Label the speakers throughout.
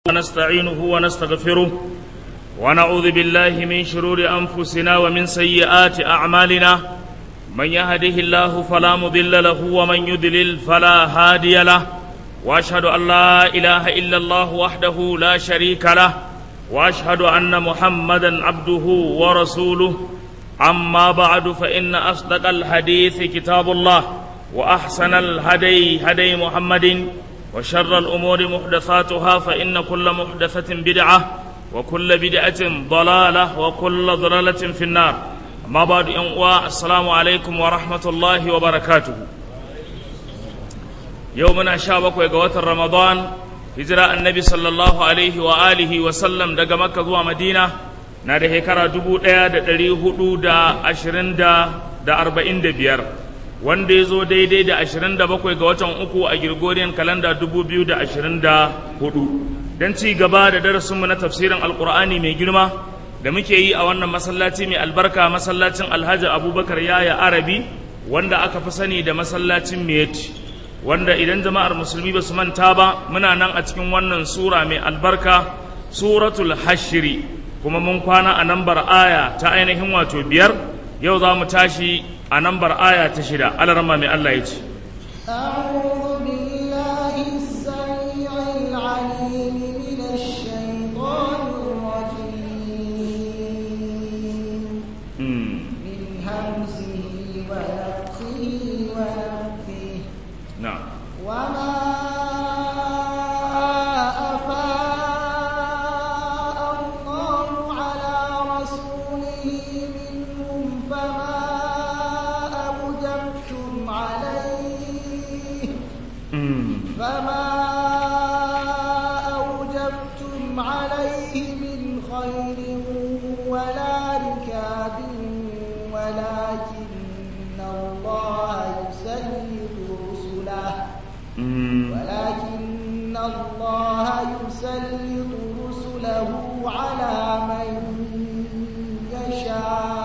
Speaker 1: ونستعينه ونستغفره ونعوذ بالله من شرور أنفسنا ومن سيئات أعمالنا من يهده الله فلا مضل له ومن يضلل فلا هادي له وأشهد أن لا إله إلا الله وحده لا شريك له وأشهد أن محمدا عبده ورسوله أما بعد فإن أصدق الحديث كتاب الله وأحسن الهدي هدي محمد وشر الأمور محدثاتها فإن كل محدثة بدعة وكل بدعة ضلالة وكل ضلالة في النار أما بعد ينقوى السلام عليكم ورحمة الله وبركاته يومنا شابك وقوة رمضان هجرة النبي صلى الله عليه وآله وسلم دقى مكة ذو مدينة na da shekara dubu ɗaya da ɗari hudu da ashirin da da arba'in da biyar wanda ya zo daidai da ashirin da bakwai ga watan uku a Gregorian kalanda dubu biyu da ashirin da hudu don ci gaba da darasinmu na tafsirin alkur'ani mai girma da muke yi a wannan masallaci mai albarka masallacin alhaji abubakar yaya arabi wanda aka fi sani da masallacin miyeti wanda idan jama'ar musulmi ba su manta ba muna nan a cikin wannan sura mai albarka suratul hashiri kuma mun kwana a nambar aya ta ainihin wato biyar yau za mu tashi a nambar aya ta shida alarma mai Allah ya ce
Speaker 2: أعوذ بالله السميع العليم من الشيطان الرجيم من همزه ونفخه ونفثه
Speaker 1: na'am
Speaker 2: وما أفاء الله على رسوله منهم فما أوجبتم عليه فما أوجبتم عليه من خير ولا ركاب ولكن الله يسلط رسله ولكن الله يسلط رسله على من يشاء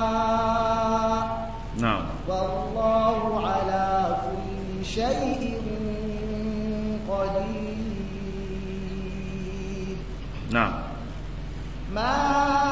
Speaker 1: na'am
Speaker 2: والله على كل شيء قدير
Speaker 1: na'am
Speaker 2: ما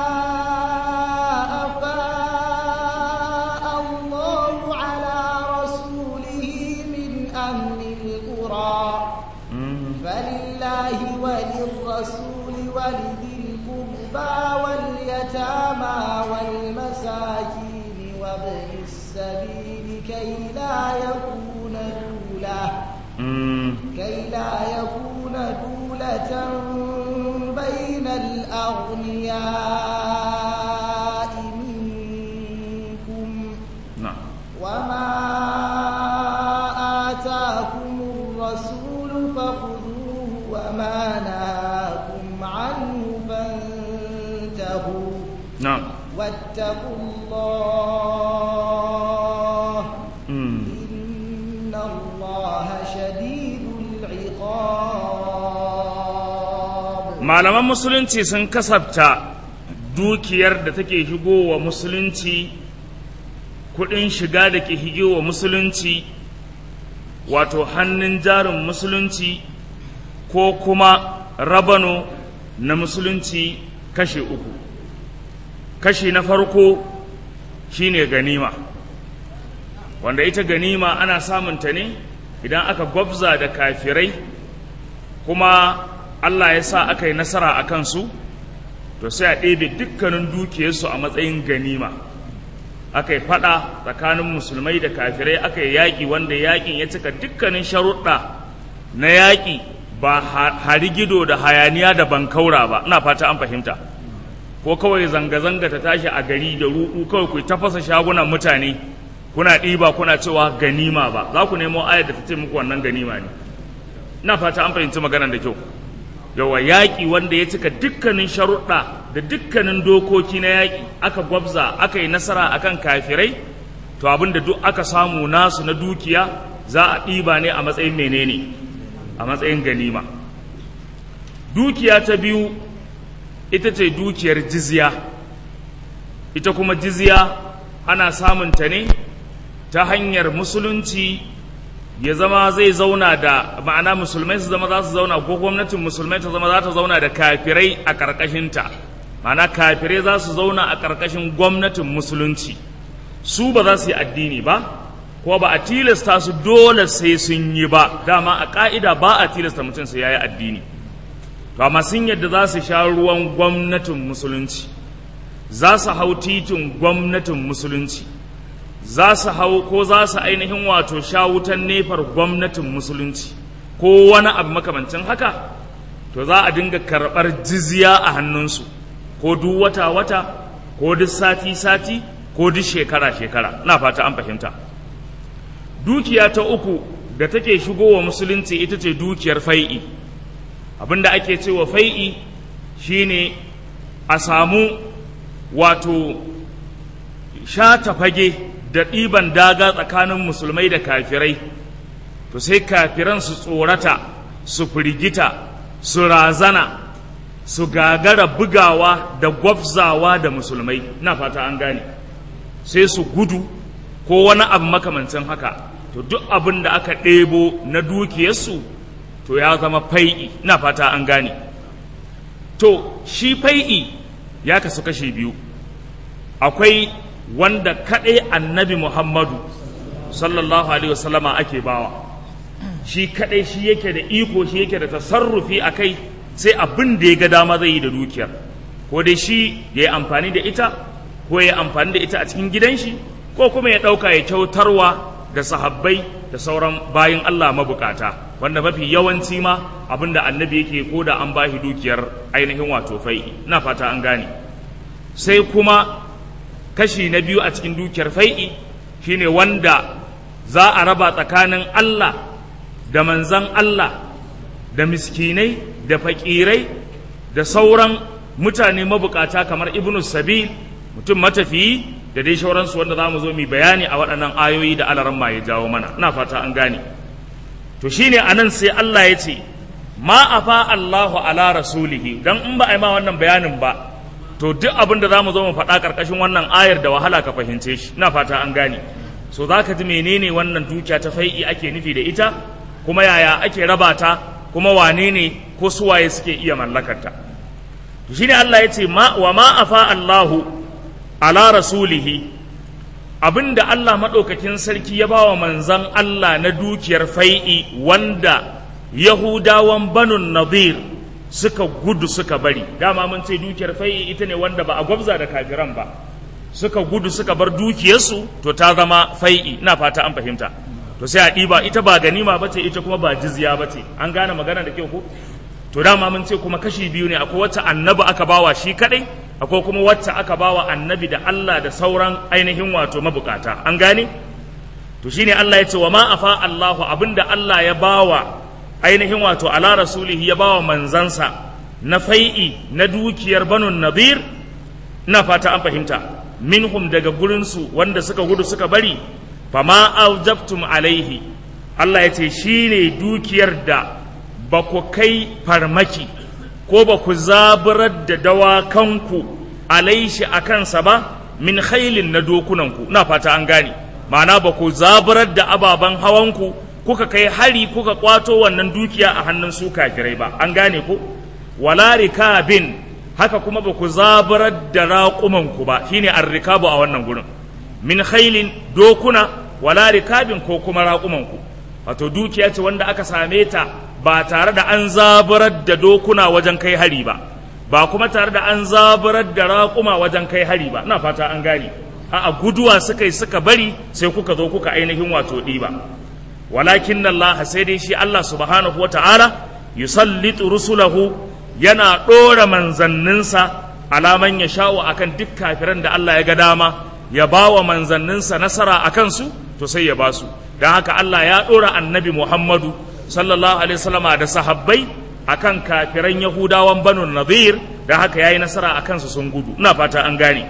Speaker 2: أفاء الله على رسوله من أهل القرى فلله وللرسول ولذي القربى واليتامى والمساكين وابن السبيل كي لا يكون دولة كي لا يكون دولة بين الأغنياء منكم
Speaker 1: na'am
Speaker 2: وما آتاكم الرسول فخذوه وما نهاكم عنه فانتهوا
Speaker 1: na'am
Speaker 2: واتقوا الله
Speaker 1: Mm.
Speaker 2: إن الله شديد العقاب
Speaker 1: malaman musulunci sun kasafta dukiyar da take shigowa musulunci kudin shiga da ke higewa musulunci wato hannun jarin musulunci ko kuma rabano na musulunci kashe uku kashi na farko shine ganima wanda ita ganima ana samunta ne idan aka gwabza da kafirai kuma Allah ya sa aka yi nasara a kansu to sai a ɗebe dukkanin dukiyarsu a matsayin ganima aka yi faɗa tsakanin musulmai da kafirai aka yi yaƙi wanda yaƙin ya cika dukkanin sharuɗa na yaƙi ba harigido da hayaniya da bankaura ba ina fata an fahimta ko kawai zanga-zanga ta tashi a gari da ruɗu kawai ku tafasa shagunan mutane kuna ɗiba kuna cewa ganima ba za ku nemo ayar da ta ce muku wannan ganima ne ina fata an fahimci maganar da kyau yawa yaƙi wanda ya cika dukkanin sharuɗa da dukkanin dokoki na yaƙi aka gwabza aka yi nasara akan kafirai to abin da duk aka samu nasu na dukiya za a ɗiba ne a matsayin menene a matsayin ganima dukiya ta biyu ita ce dukiyar jizya ita kuma jizya ana samunta ne ta hanyar musulunci ya zama zai zauna da ma'ana musulmai su zama za su zauna ko gwamnatin musulmai ta zama za ta zauna da kafirai a ƙarƙashinta ma'ana kafirai za su zauna a ƙarƙashin gwamnatin musulunci su ba za su yi addini ba ko ba a tilasta su dole sai sun yi ba dama a ƙa'ida ba a tilasta mutum sai ya yi addini to amma sun yadda za su sha ruwan gwamnatin musulunci za su hau titin gwamnatin musulunci za su hau ko za su ainihin wato sha wutan nefar gwamnatin musulunci ko wani abu makamancin haka to za a dinga karɓar jizya a hannunsu ko duk wata-wata ko duk sati-sati ko duk shekara-shekara na fata an fahimta dukiya ta uku da take shigowa musulunci ita ce dukiyar fai'i abinda ake cewa fai'i shine a samu wato shata fage da ɗiban daga tsakanin musulmai da kafirai to sai kafiran su tsorata su firgita su razana su gagara bugawa da gwabzawa da musulmai na fata an gane sai su gudu ko wani abu makamancin haka to duk abin da aka ɗebo na dukiyarsu to ya zama fai'i na fata an gane to shi fai'i ya kasu kashe biyu akwai wanda kaɗai annabi muhammadu sallallahu alaihi wasallama ake bawa shi kaɗai shi yake da iko shi yake da tasarrufi a kai sai abin da ya ga dama zai yi da dukiyar ko dai shi ya yi amfani da ita ko ya yi amfani da ita a cikin gidan shi ko kuma ya ɗauka ya kyautarwa da sahabbai da sauran bayin Allah mabukata wanda mafi yawanci ma abin da annabi yake ko da an bashi dukiyar ainihin wato fai ina fata an gane sai kuma kashi na biyu a cikin dukiyar fai'i shine wanda za a raba tsakanin Allah da manzan Allah da miskinai da fakirai da sauran mutane mabukata kamar ibnu sabil mutum matafiyi da dai shauransu wanda za mu zo mu bayani a waɗannan ayoyi da alaran ma ya jawo mana ina fata an gane to shine anan sai Allah ya ce ma afa Allahu ala rasulihi dan in ba a yi ma wannan bayanin ba to duk abin da za mu zo mu faɗa ƙarƙashin wannan ayar da wahala ka fahimce shi ina fata an gane so za ka ji menene wannan dukiya ta fai'i ake nufi da ita kuma yaya ake raba ta kuma wane ne ko suwaye suke iya mallakarta to shine Allah ya ce wa ma afa Allahu ala rasulihi abinda Allah maɗaukakin sarki ya bawa manzan Allah na dukiyar fai'i wanda Yahudawan banun Nadir suka gudu suka bari dama mun ce dukiyar fai'i ita ne wanda ba a gwabza da kafiran ba suka gudu suka bar dukiyarsu to ta zama fai'i ina fata an fahimta to sai a ɗiba ita ba ganima ba ce ita kuma ba jizya ba ce an gane magana da kyau ko to dama mun ce kuma kashi biyu ne akwai wacce annabi aka bawa shi kadai akwai kuma wacce aka bawa annabi da Allah da sauran ainihin wato mabukata an gane to shine Allah ya ce wa ma afa Allahu abinda Allah ya bawa ainihin wato ala rasulihi ya bawa manzansa na fai'i na dukiyar banun nadir ina fata an fahimta minhum daga gurinsu wanda suka gudu suka bari fama aujabtum alaihi Allah ya ce shine dukiyar da ba ku kai farmaki ko ba ku zaburar da dawakanku alaishi a kansa ba min khailin na dokunanku na fata an gane ma'ana ba ku zaburar da ababen hawanku kuka kai hari kuka kwato wannan dukiya a hannun su kafirai ba an gane ko wala rikabin haka kuma ba ku zaburar da raƙumanku ba shine arrikabu a wannan gurin min khailin dokuna wala rikabin ko kuma raƙumanku wato dukiya ce wanda aka same ta ba tare da an zaburar da dokuna wajen kai hari ba ba kuma tare da an zaburar da raƙuma wajen kai hari ba ina fata an gane a guduwa suka yi suka bari sai kuka zo kuka ainihin wato ɗiba walakin Allah sai dai shi Allah subhanahu wata'ala yusallitu rusulahu yana ɗora manzanninsa alaman ya sha'u akan duk kafiran da Allah ya ga dama ya ba wa manzanninsa nasara a kansu to sai ya ba su don haka Allah ya ɗora annabi Muhammadu sallallahu alaihi wasallama da sahabbai akan kafiran yahudawan banu nadir da haka yayi nasara a kansu sun gudu ina fata an gane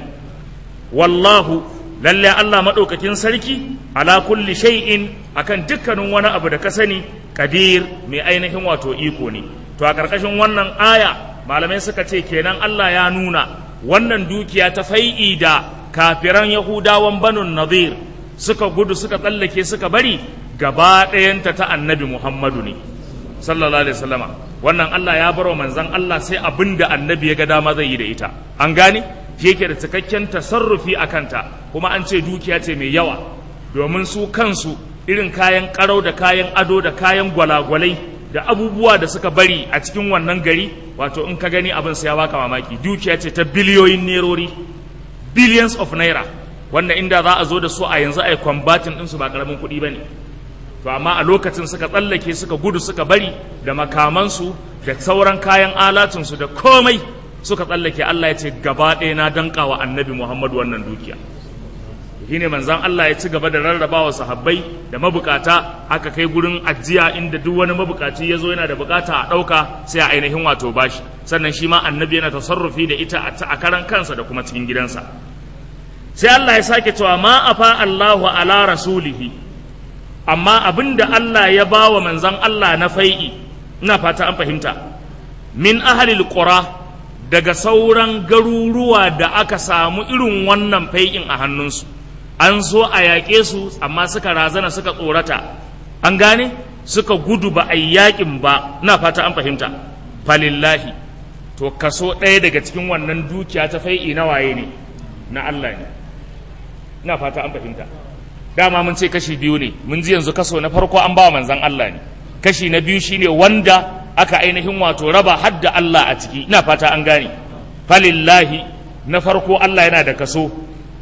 Speaker 1: wallahu lalle Allah madaukakin sarki ala kulli shay'in akan dukkanin wani abu da ka sani kadir mai ainihin wato iko ne to a karkashin wannan aya malamai suka ce kenan Allah ya nuna wannan dukiya ta fai'i da kafiran yahudawan banu nadir suka gudu suka tsallake suka bari gaba ɗayanta ta annabi Muhammadu ne sallallahu alaihi wasallama wannan Allah ya bar wa manzon Allah sai abin da annabi ya ga dama zai yi da ita an gane shi yake da cikakken tasarrufi a kanta kuma an ce dukiya ce mai yawa domin su kansu irin kayan karau da kayan ado da kayan gwalagwalai da abubuwa da suka bari a cikin wannan gari wato in ka gani abin sai ya baka mamaki dukiya ce ta biliyoyin nerori billions of naira wanda inda za a zo da su a yanzu a yi kwambatin ɗinsu ba ƙaramin kuɗi ba ne to amma a lokacin suka tsallake suka gudu suka bari da makamansu da sauran kayan alatinsu da komai suka tsallake Allah ya ce gaba ɗaya na danka wa annabi Muhammadu wannan dukiya shi ne manzan Allah ya ci gaba da rarraba wa sahabbai da mabukata aka kai gurin ajiya inda duk wani mabukaci ya zo yana da bukata a ɗauka sai a ainihin wato bashi sannan shi ma annabi yana tasarrufi da ita a karan kansa da kuma cikin gidansa sai Allah ya sake cewa ma afa Allahu ala rasulihi amma abinda Allah ya ba wa manzan Allah na fai'i ina fata an fahimta min ahalil qura daga sauran garuruwa da aka samu irin wannan fai'in a hannunsu an so a yaƙe su amma suka razana suka tsorata an gane suka gudu ba a yaƙin ba ina fata an fahimta falillahi to kaso ɗaya daga cikin wannan dukiya ta fai'i na waye ne na Allah ne ina fata an fahimta dama mun ce kashi biyu ne mun ji yanzu kaso na farko an ba manzan Allah ne kashi na biyu shine wanda aka ainihin wato raba hadda Allah a ciki ina fata an gane falillahi na farko Allah yana da kaso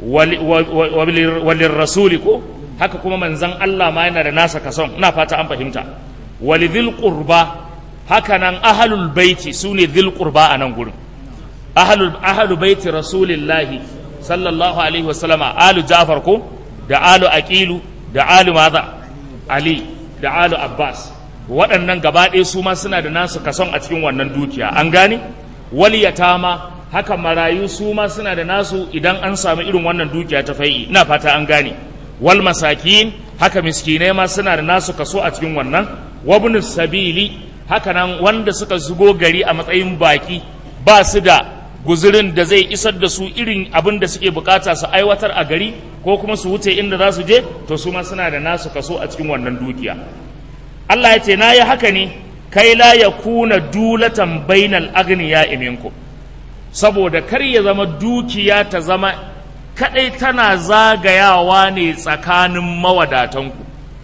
Speaker 1: walin rasuli ko haka kuma manzan Allah ma yana da nasa kason ina fata an fahimta walidhil qurba haka nan ahlul baiti sune dhil qurba a nan gurin ahlul ahlul baiti rasulillahi sallallahu alaihi wasallama alu ja'far ko da alu aqilu da alu maza ali da alu abbas waɗannan gaba ɗaya su ma suna da nasu kason a cikin wannan dukiya an gane waliyatama haka marayu su ma suna da nasu idan an samu irin wannan dukiya ta fai'i ina fata an gane wal masakin haka miskinai ma suna da nasu kaso a cikin wannan wabnus sabili haka nan wanda suka zugo gari a matsayin baki ba su da guzurin da zai isar da su irin abin da suke bukata su aiwatar a gari ko kuma su wuce inda za su je to su ma suna da nasu kaso a cikin wannan dukiya Allah ya ce na yi haka ne kai la ya kuna dulatan bainal agniya iminku saboda kar ya zama dukiya ta zama kadai tana zagayawa ne tsakanin mawadatanku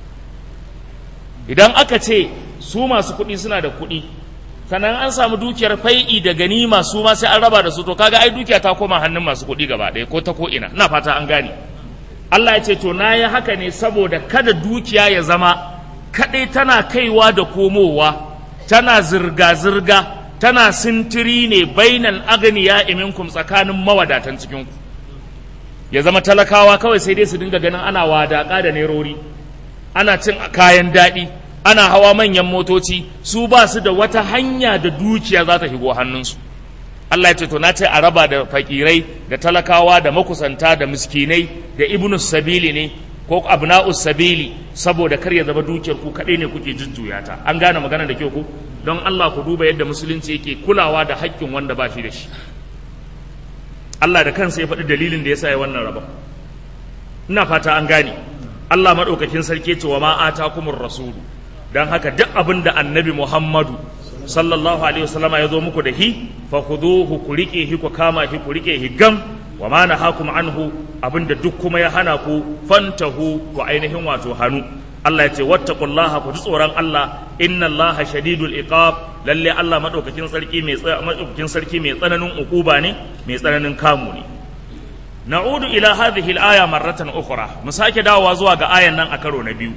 Speaker 1: idan aka ce su masu kuɗi suna da kuɗi sannan an samu dukiyar fai'i da ganima su ma sai an raba da su to kaga ai dukiya ta koma hannun masu kuɗi gaba ɗaya ko ta ko ina ina fata an gane Allah ya ce to na yi haka ne saboda kada dukiya ya zama kaɗai tana kaiwa da komowa tana zirga-zirga tana sintiri ne bainal agniya iminkum tsakanin mawadatan cikinku ya zama talakawa kawai sai dai su dinga ganin ana wadaƙa da nerori ana cin kayan daɗi ana hawa manyan motoci su ba su da wata hanya da dukiya za ta shigo hannunsu Allah ya ce to na ce a raba da fakirai da talakawa da makusanta da miskinai da ibnus sabili ne ko abna'us sabili saboda kar ya zama dukiyar ku kaɗai ne kuke jujjuya ta an gane magana da kyau ku don Allah ku duba yadda musulunci yake kulawa da haƙƙin wanda ba shi da shi Allah da kansa ya faɗi dalilin da ya sa ya wannan rabon ina fata an gane Allah maɗaukakin sarki ce wa ma atakumur rasulu don haka duk abin da annabi Muhammadu sallallahu alaihi wasallama ya zo muku da hi fa khuduhu ku rike hi ku kama hi ku rike hi gam wa ma nahakum anhu abinda duk kuma ya hana ku fantahu ku ainihin wato hannu Allah ya ce wattaqullaha ku ji tsoron Allah inna Allaha shadidul iqab lalle Allah madaukakin sarki mai madaukakin sarki mai tsananin ukuba ne mai tsananin kamu ne na'udu ila hadhihi al-aya marratan ukhra mu sake dawowa zuwa ga ayan nan a karo na biyu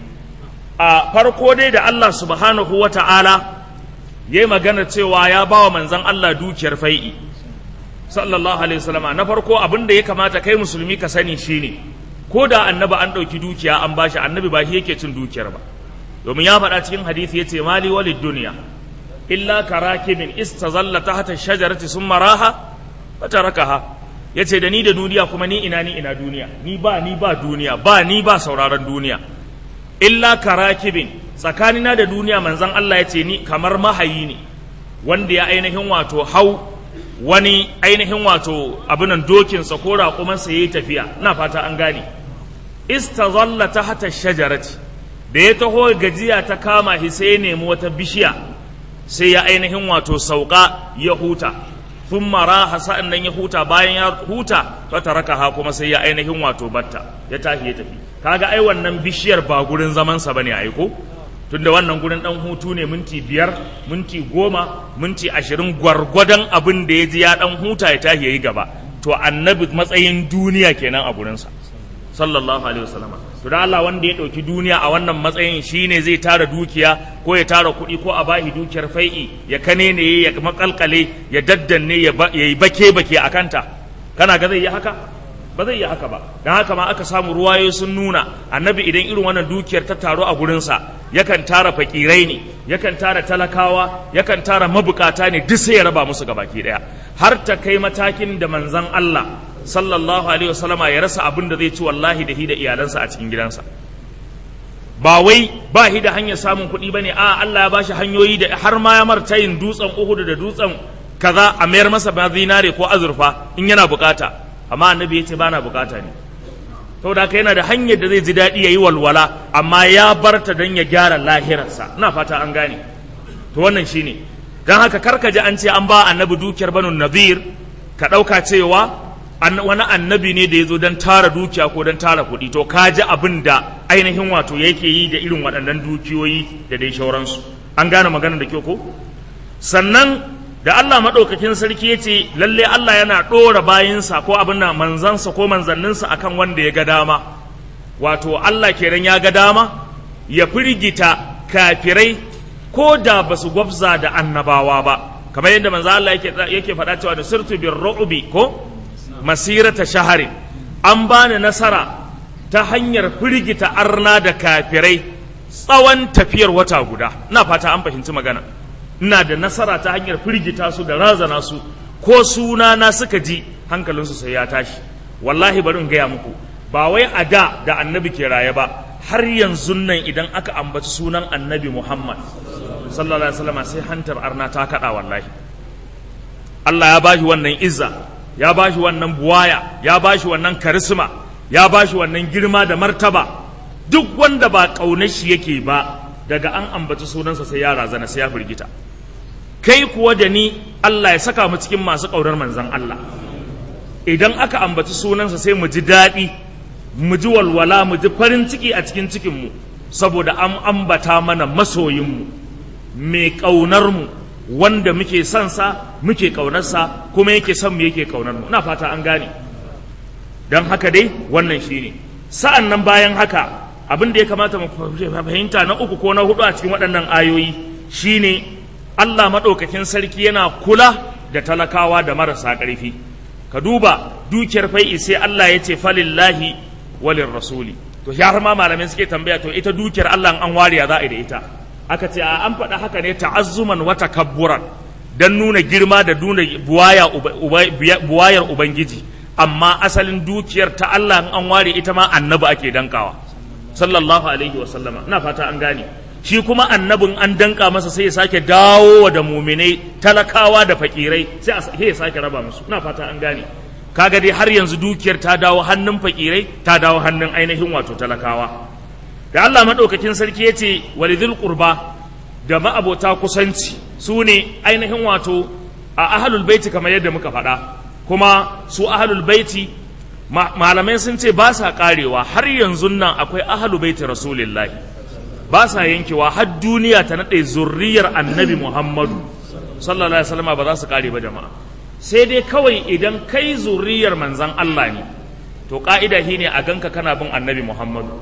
Speaker 1: a farko dai da Allah subhanahu wata'ala yayi magana cewa ya bawa manzon Allah dukiyar fai'i sallallahu alaihi wasallama na farko abin da ya kamata kai musulmi ka sani shine ko da annabi an ɗauki dukiya an bashi annabi ba shi yake cin dukiyar ba domin ya faɗa cikin hadisi yace mali walid duniya illa karakibin istazalla tahta shajarati summa raha fatarakaha yace da ni da duniya kuma ni ina ni ina duniya ni ba ni ba duniya ba ni ba sauraron duniya illa karakibin tsakanina da duniya manzon Allah yace ni kamar mahayi ne wanda ya ainihin wato hau wani ainihin wato abinan dokinsa ko raƙumansa ya yi tafiya ina fata an gane istazalla ta hata shajarati da ya taho gajiya ta kama shi sai ya nemi wata bishiya sai ya ainihin wato sauka ya huta sun mara sa'an nan ya huta bayan ya huta ta raka ha kuma sai ya ainihin wato batta ya tashi ya tafi kaga ai wannan bishiyar ba gurin zamansa bane aiko tunda wannan gurin dan hutu ne minti biyar minti goma minti ashirin gwargwadon abin da ya ji ya dan huta ya tashi ya yi gaba to annabi matsayin duniya kenan a gurinsa sallallahu alaihi wasallam to da Allah wanda ya dauki duniya a wannan matsayin shine zai tara dukiya ko ya tara kuɗi ko a bahi dukiyar fai'i ya kane ne ya makalkale ya daddanne ya yi bake bake a kanta kana ga zai yi haka ba zai yi haka ba don haka ma aka samu ruwayoyi sun nuna annabi idan irin wannan dukiyar ta taru a gurinsa yakan tara fakirai ne yakan tara talakawa yakan tara mabukata ne duk sai ya raba musu gabaki daya har ta kai matakin da manzon Allah sallallahu alaihi wasallama ya rasa abin da zai ci wallahi da hi da iyalansa a cikin gidansa ba wai ba hi da hanyar samun kuɗi bane a Allah ya bashi hanyoyi da har ma ya martayin dutsen Uhud da dutsen kaza a mayar masa ba zinare ko azurfa in yana bukata amma annabi ya ce ba na bukata ne saboda haka yana da hanyar da zai ji daɗi ya yi walwala amma ya bar ta don ya gyara lahirarsa ina fata an gane to wannan shine don haka karka ji an ce an ba annabi dukiyar banu nazir ka ɗauka cewa wani annabi ne da ya zo don tara dukiya ko don tara kuɗi to ka ji abin da ainihin wato yake yi da irin waɗannan dukiyoyi da dai shauransu an gane maganar da kyau ko sannan da Allah maɗaukakin sarki ya ce lalle Allah yana ɗora bayinsa ko abin da manzansa ko manzanninsa akan wanda ya ga dama wato Allah kenan ya ga dama ya firgita kafirai ko da ba su gwabza da annabawa ba kamar yadda manzo Allah yake yake faɗa cewa da sirtu bir ru'bi ko masirata shaharin an bani nasara ta hanyar firgita arna da kafirai tsawon tafiyar wata guda ina fata an fahimci magana ina da nasara ta hanyar firgita su da razana su ko suna na suka ji hankalinsu sai ya tashi wallahi bari in gaya muku ba wai a da da annabi ke raye ba har yanzu nan idan aka ambaci sunan annabi muhammad sallallahu alaihi wasallam sai hantar arna ta kada wallahi Allah ya bashi wannan izza ya bashi wannan buwaya ya bashi wannan karisma ya bashi wannan girma da martaba duk wanda ba kaunar shi yake ba daga an ambaci sunansa sai ya razana sai ya firgita kai kuwa da ni Allah ya saka mu cikin masu ƙaunar manzan Allah idan aka ambaci sunansa sai mu ji daɗi mu ji walwala mu ji farin ciki a cikin cikinmu saboda an ambata mana masoyinmu mai ƙaunarmu wanda muke son sa muke ƙaunarsa kuma yake son mu yake ƙaunarmu ina fata an gane don haka dai wannan shine sa'an nan bayan haka abin da ya kamata mu fahimta na uku ko na hudu a cikin waɗannan ayoyi shine Allah maɗaukakin sarki yana kula da talakawa da marasa ƙarfi ka duba dukiyar fai'i sai Allah ya ce falillahi walin rasuli to ya har ma malamai suke tambaya to ita dukiyar Allah an wariya za a yi da ita aka ce a an faɗa haka ne ta'azzuman wa takabburan dan nuna girma da nuna buwayar ubangiji amma asalin dukiyar ta Allah an ware ita ma annabi ake dankawa sallallahu alaihi wa sallama ina fata an gane shi kuma annabin an danka masa sai ya sake dawo da muminai talakawa da fakirai sai ya sake raba musu ina fata an gane kaga dai har yanzu dukiyar ta dawo hannun fakirai ta dawo hannun ainihin wato talakawa da Allah madaukakin sarki ya ce walidul qurba da ma'abota kusanci su ne ainihin wato a ahlul baiti kamar yadda muka faɗa kuma su ahlul baiti malamai sun ce ba sa karewa har yanzu nan akwai ahlul baiti rasulillahi ba sa yankewa har duniya ta naɗe zurriyar annabi muhammadu sallallahu alaihi wasallam ba za su kare ba jama'a sai dai kawai idan kai zurriyar manzan Allah ne to ka'ida shi ne a ganka kana bin annabi muhammadu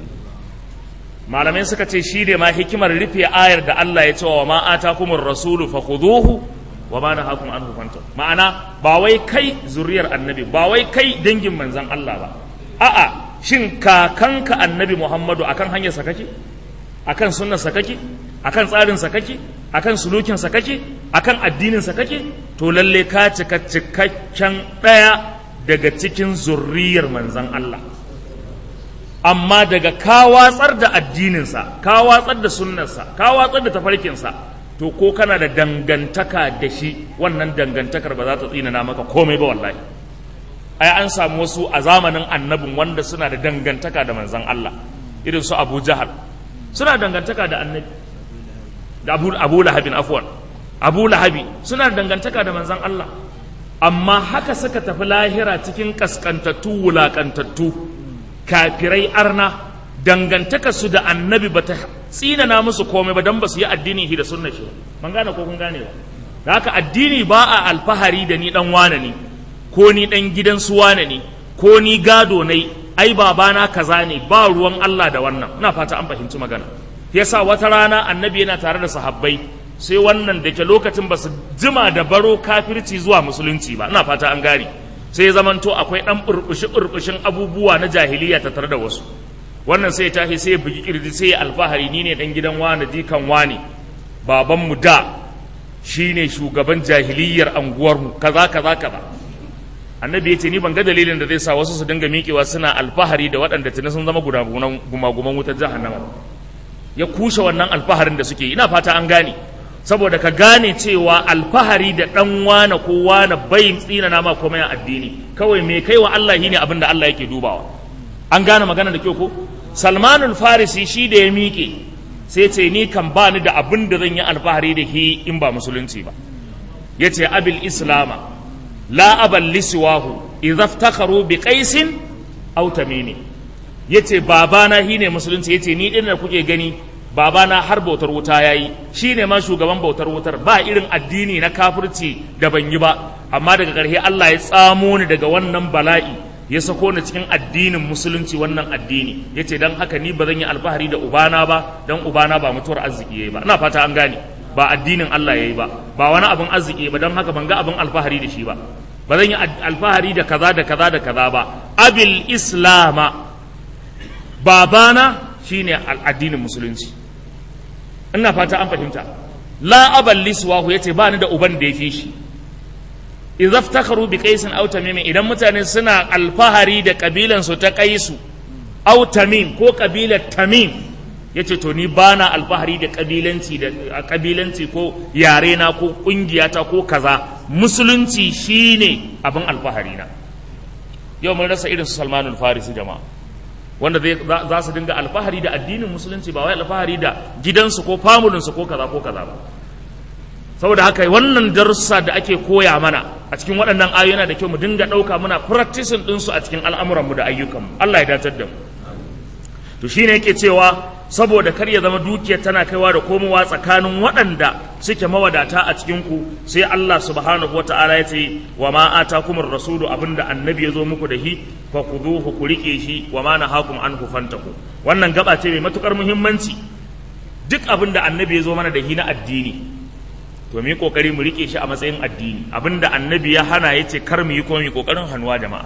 Speaker 1: malamai suka ce shi ne ma hikimar rufe ayar da Allah ya ce wa ma atakumur rasulu fakhuduhu wa ma nahakum anhu fantahu ma'ana ba wai kai zurriyar annabi ba wai kai dangin manzan Allah ba a'a shin kakanka annabi muhammadu akan hanyar sa kake akan sunnar sa kake akan tsarin sa kake akan sulukin sa kake akan addinin sa kake to lalle ka cika cikakken daya daga cikin zurriyar manzon Allah amma daga ka watsar da addinin sa ka watsar da sunnar sa ka watsar da tafarkin sa to ko kana da dangantaka da shi wannan dangantakar ba za ta tsinana maka komai ba wallahi ai an samu wasu a zamanin annabin wanda suna da dangantaka da manzon Allah irin su Abu Jahal suna dangantaka da annabi da abu, abu lahabin afwan abu lahabi suna dangantaka da manzan Allah amma haka suka tafi lahira cikin kaskantattu wulakantattu kafirai arna dangantaka su da annabi ba ta tsinana musu komai ba don ba su yi addini da sunna shi ban gane ko kun gane ba da haka addini ba a alfahari da ni dan wane ne ko ni dan gidan su wane ne ko ni gado ne ai babana kaza ne ba ruwan Allah da wannan ina fata an fahimci magana yasa wata rana annabi yana tare da sahabbai sai wannan da ke lokacin ba su jima da baro kafirci zuwa musulunci ba ina fata an gane sai ya zamanto akwai dan burbushi burbushin abubuwa na jahiliya ta tare da wasu wannan sai ya tashi sai ya bugi kirji sai ya alfahari ni ne dan gidan wani jikan wani babanmu da shine shugaban jahiliyar anguwarmu kaza kaza kaza annabi ya ce ni ban ga dalilin da zai sa wasu su dinga miƙewa suna alfahari da waɗanda tuni sun zama gumaguman wutar jahannama ya kushe wannan alfaharin da suke ina fata an gane saboda ka gane cewa alfahari da ɗan wane ko wane bai tsina nama komai a addini kawai me kai wa Allah shine abin da Allah yake dubawa an gane magana da kyau ko salmanul farisi shi da ya miƙe sai ce ni kan ba ni da abin da zan yi alfahari da shi in ba musulunci ba ya ce abil islama la abal lisiwahu idza iftakharu bi qaisin aw tamimi yace babana shine musulunci yace ni din da kuke gani babana har bautar wuta yayi shine ma shugaban bautar wutar ba irin addini na kafirci da ban yi ba amma daga ƙarshe Allah ya tsamo ni daga wannan bala'i ya sako ni cikin addinin musulunci wannan addini yace dan haka ni ba zan yi alfahari da ubana ba dan ubana ba mutuwar arziki yayi ba ina fata an gane ba addinin Allah yayi ba ba wani abin arziki ba dan haka ban ga abin alfahari da shi ba ba zan yi alfahari da kaza da kaza da kaza ba abil islama babana shine addinin musulunci ina fata an fahimta la abal liswahu yace ba ni da uban da ya fi shi idza iftakharu bi qaisin aw tamim idan mutane suna alfahari da kabilan su ta qaisu aw tamim ko kabilar tamim yace to ni bana alfahari da kabilanci da kabilanci ko yare na ko kungiyata ko kaza musulunci shine abin alfahari na yau mun rasa irin su Salmanul Farisi jama'a wanda za su dinga alfahari da addinin musulunci ba wai alfahari da gidansu ko famulinsu ko kaza ko kaza ba saboda haka wannan darussa da ake koya mana a cikin waɗannan ayoyi yana da kyau mu dinga ɗauka muna practicing ɗinsu a cikin al'amuranmu da ayyukanmu Allah ya datar da mu to shine yake cewa saboda kar ya zama dukiyar tana kaiwa da komowa tsakanin waɗanda suke mawadata a cikin ku sai Allah subhanahu wata'ala ya ce wa ma atakumur rasulu abinda annabi ya zo muku da shi fa khuduhu ku rike shi wa ma nahakum anhu fantaku wannan gaba ce mai matukar muhimmanci duk abinda annabi ya zo mana da shi na addini to mu yi kokari mu rike shi a matsayin addini abinda annabi ya hana ya ce kar mu yi kuma mu yi kokarin hannuwa jama'a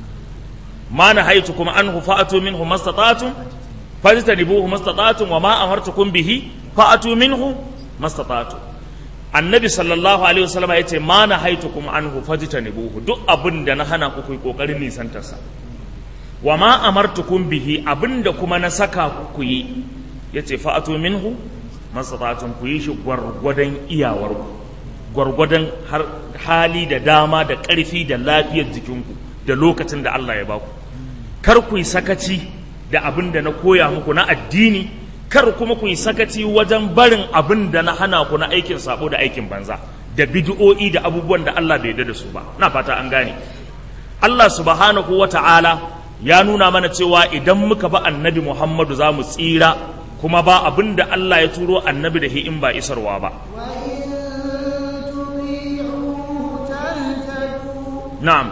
Speaker 1: ma nahaytukum anhu fa'atu minhu mastata'tum fajtanibuhu mastata'tum wa ma amartukum bihi fa'atu minhu mastata'tum annabi sallallahu alaihi wasallam ya ce ma nahaytukum anhu fajtanibuhu duk abin da na hana ku ku kokarin nisantar sa wa ma amartukum bihi abinda kuma na saka ku ku yi yace fa'atu minhu mastata'tum ku yi shi gwargwadon iyawarku gwargwadon hali da dama da ƙarfi da lafiyar jikinku da lokacin da Allah ya baku kar ku yi sakaci da abin da na koya muku na addini kar kuma ku yi sakaci wajen barin abin da na hana ku na aikin sabo da aikin banza da bid'o'i da abubuwan da Allah bai da su ba na fata an gane Allah subhanahu wata'ala ya nuna mana cewa idan muka ba annabi Muhammadu za mu tsira kuma ba abin da Allah ya turo annabi da in ba isarwa ba na'am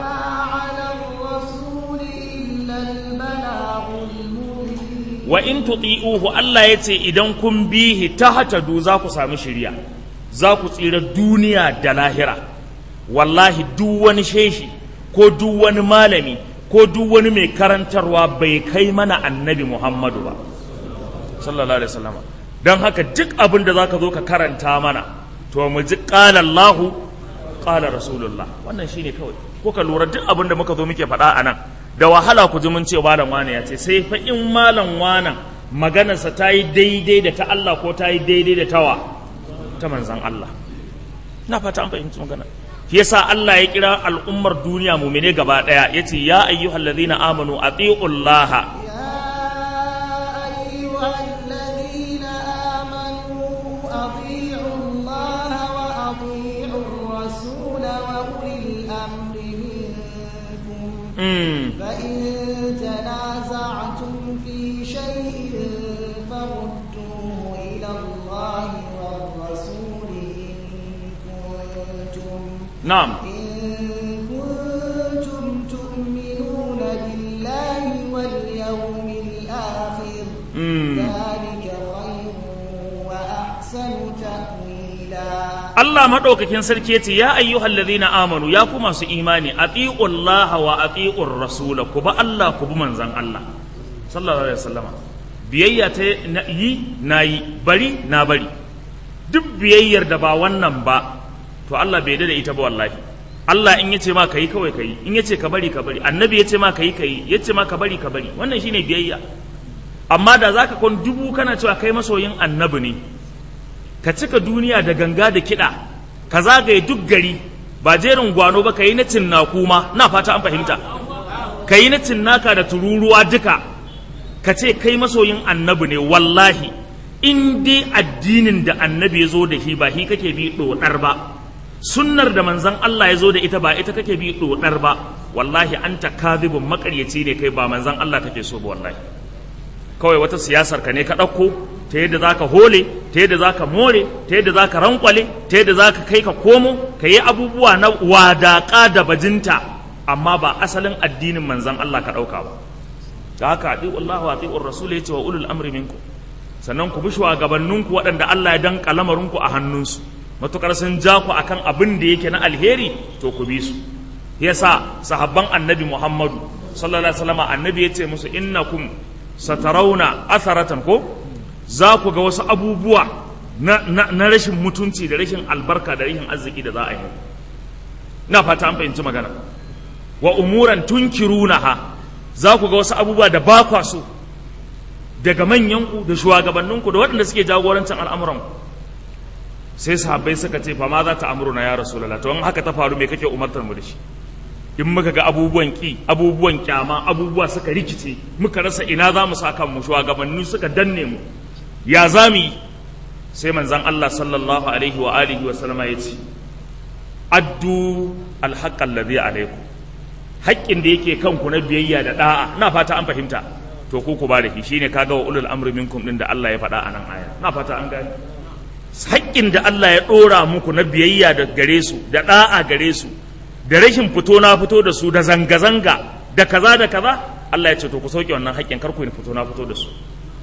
Speaker 1: wa in tuti'uhu Allah ya ce idan kun bihi tahtadu za ku samu shiriya za ku tsira duniya da lahira wallahi duk wani sheshi ko duk wani malami ko duk wani mai karantarwa bai kai mana annabi Muhammadu ba sallallahu alaihi wasallam don haka duk abin da zaka zo ka karanta mana to mu ji qala Allah qala rasulullah wannan shine kawai ko ka lura duk abin da muka zo muke faɗa a nan da wahala ku ji mun ce malam wane ya ce sai fa in malam wanan maganarsa ta yi daidai da ta Allah ko ta yi daidai da tawa ta manzan Allah na fata an fahimci magana shi yasa Allah ya kira al'ummar duniya mumine gaba daya yace ya ayyuhallazina amanu atiullaha
Speaker 2: يا أيها وأولي الأمر منكم
Speaker 1: mm.
Speaker 2: فإن تنازعتم في شيء فردوه إلى الله والرسول إن كنتم
Speaker 1: na'am
Speaker 2: إن كنتم تؤمنون بالله واليوم الآخر
Speaker 1: mm.
Speaker 2: ذلك خير وأحسن تأويلا
Speaker 1: Allah maɗaukakin sarki yace ya ayyuhal ladhina amanu ya ku masu imani atiullaha wa atiur rasula ku ba Allah ku bi manzon Allah sallallahu alaihi wasallama biyayya ta na- yi nayi bari na bari duk biyayyar da ba wannan ba to Allah bai da ita ba wallahi Allah in yace ma kai kawai kai in yace ka bari ka bari annabi yace ma kai kai yace ma ka bari ka bari wannan shine biyayya amma da zaka kon dubu kana cewa kai masoyin annabi ne ka cika duniya da ganga da kiɗa ka zagaye duk gari ba jerin gwano ba ka yi na cinnaku ma na fata an fahimta ka yi na cinnaka da tururuwa duka ka ce kai masoyin annabi ne wallahi in dai addinin da annabi ya zo da shi ba shi kake bi ɗoɗar ba sunnar da manzon Allah ya zo da ita ba ita kake bi ɗoɗar ba wallahi anta kadhibun makaryaci ne kai ba manzon Allah kake so ba wallahi kawai wata siyasar ka ne ka ɗauko ta yadda za ka hole ta yadda za ka more ta yadda za ka rankwale ta yadda za ka kai ka komo ka yi abubuwa na wadaƙa da bajinta amma ba asalin addinin manzan Allah ka ɗauka ba da haka ati'u Allah wa ati'u Rasul yace wa ulul amri minku sannan ku bi shugabanninku waɗanda Allah ya danka lamarinku a hannunsu matukar sun ja ku akan abin da yake na alheri to ku bi su yasa sahabban annabi Muhammadu sallallahu alaihi wasallam annabi yace musu innakum satarauna atharatan ko za ku ga wasu abubuwa na, na, na rashin mutunci da rashin albarka da rashin arziki da za a yi na fata an fahimci magana wa umuran tunkirunaha za ku ga wasu abubuwa da ba kwa so daga manyanku da shugabanninku da waɗanda suke jagorancin al'amuranku sai sahabbai suka ce fa ma za ta amuruna ya rasulullah to in haka ta faru me kake umartar mu da shi in muka ga abubuwan ki abubuwan kyama abubuwa suka rikice muka rasa ina za mu saka mu shugabanni suka danne mu ya za mu yi sai manzon Allah sallallahu alaihi wa alihi wa sallama ya ce addu alhaqqa alladhi alaikum haƙƙin da yake kanku na biyayya da da'a na fata an fahimta to ku ku ba da shi shine kaga wa ulul amri minkum din da Allah ya faɗa a nan aya na fata an gane haƙƙin da Allah ya ɗora muku na biyayya da gare su da da'a gare su da rashin fito na fito da su da zanga-zanga da kaza da kaza Allah ya ce to ku sauke wannan haƙƙin kar ku fito na fito da su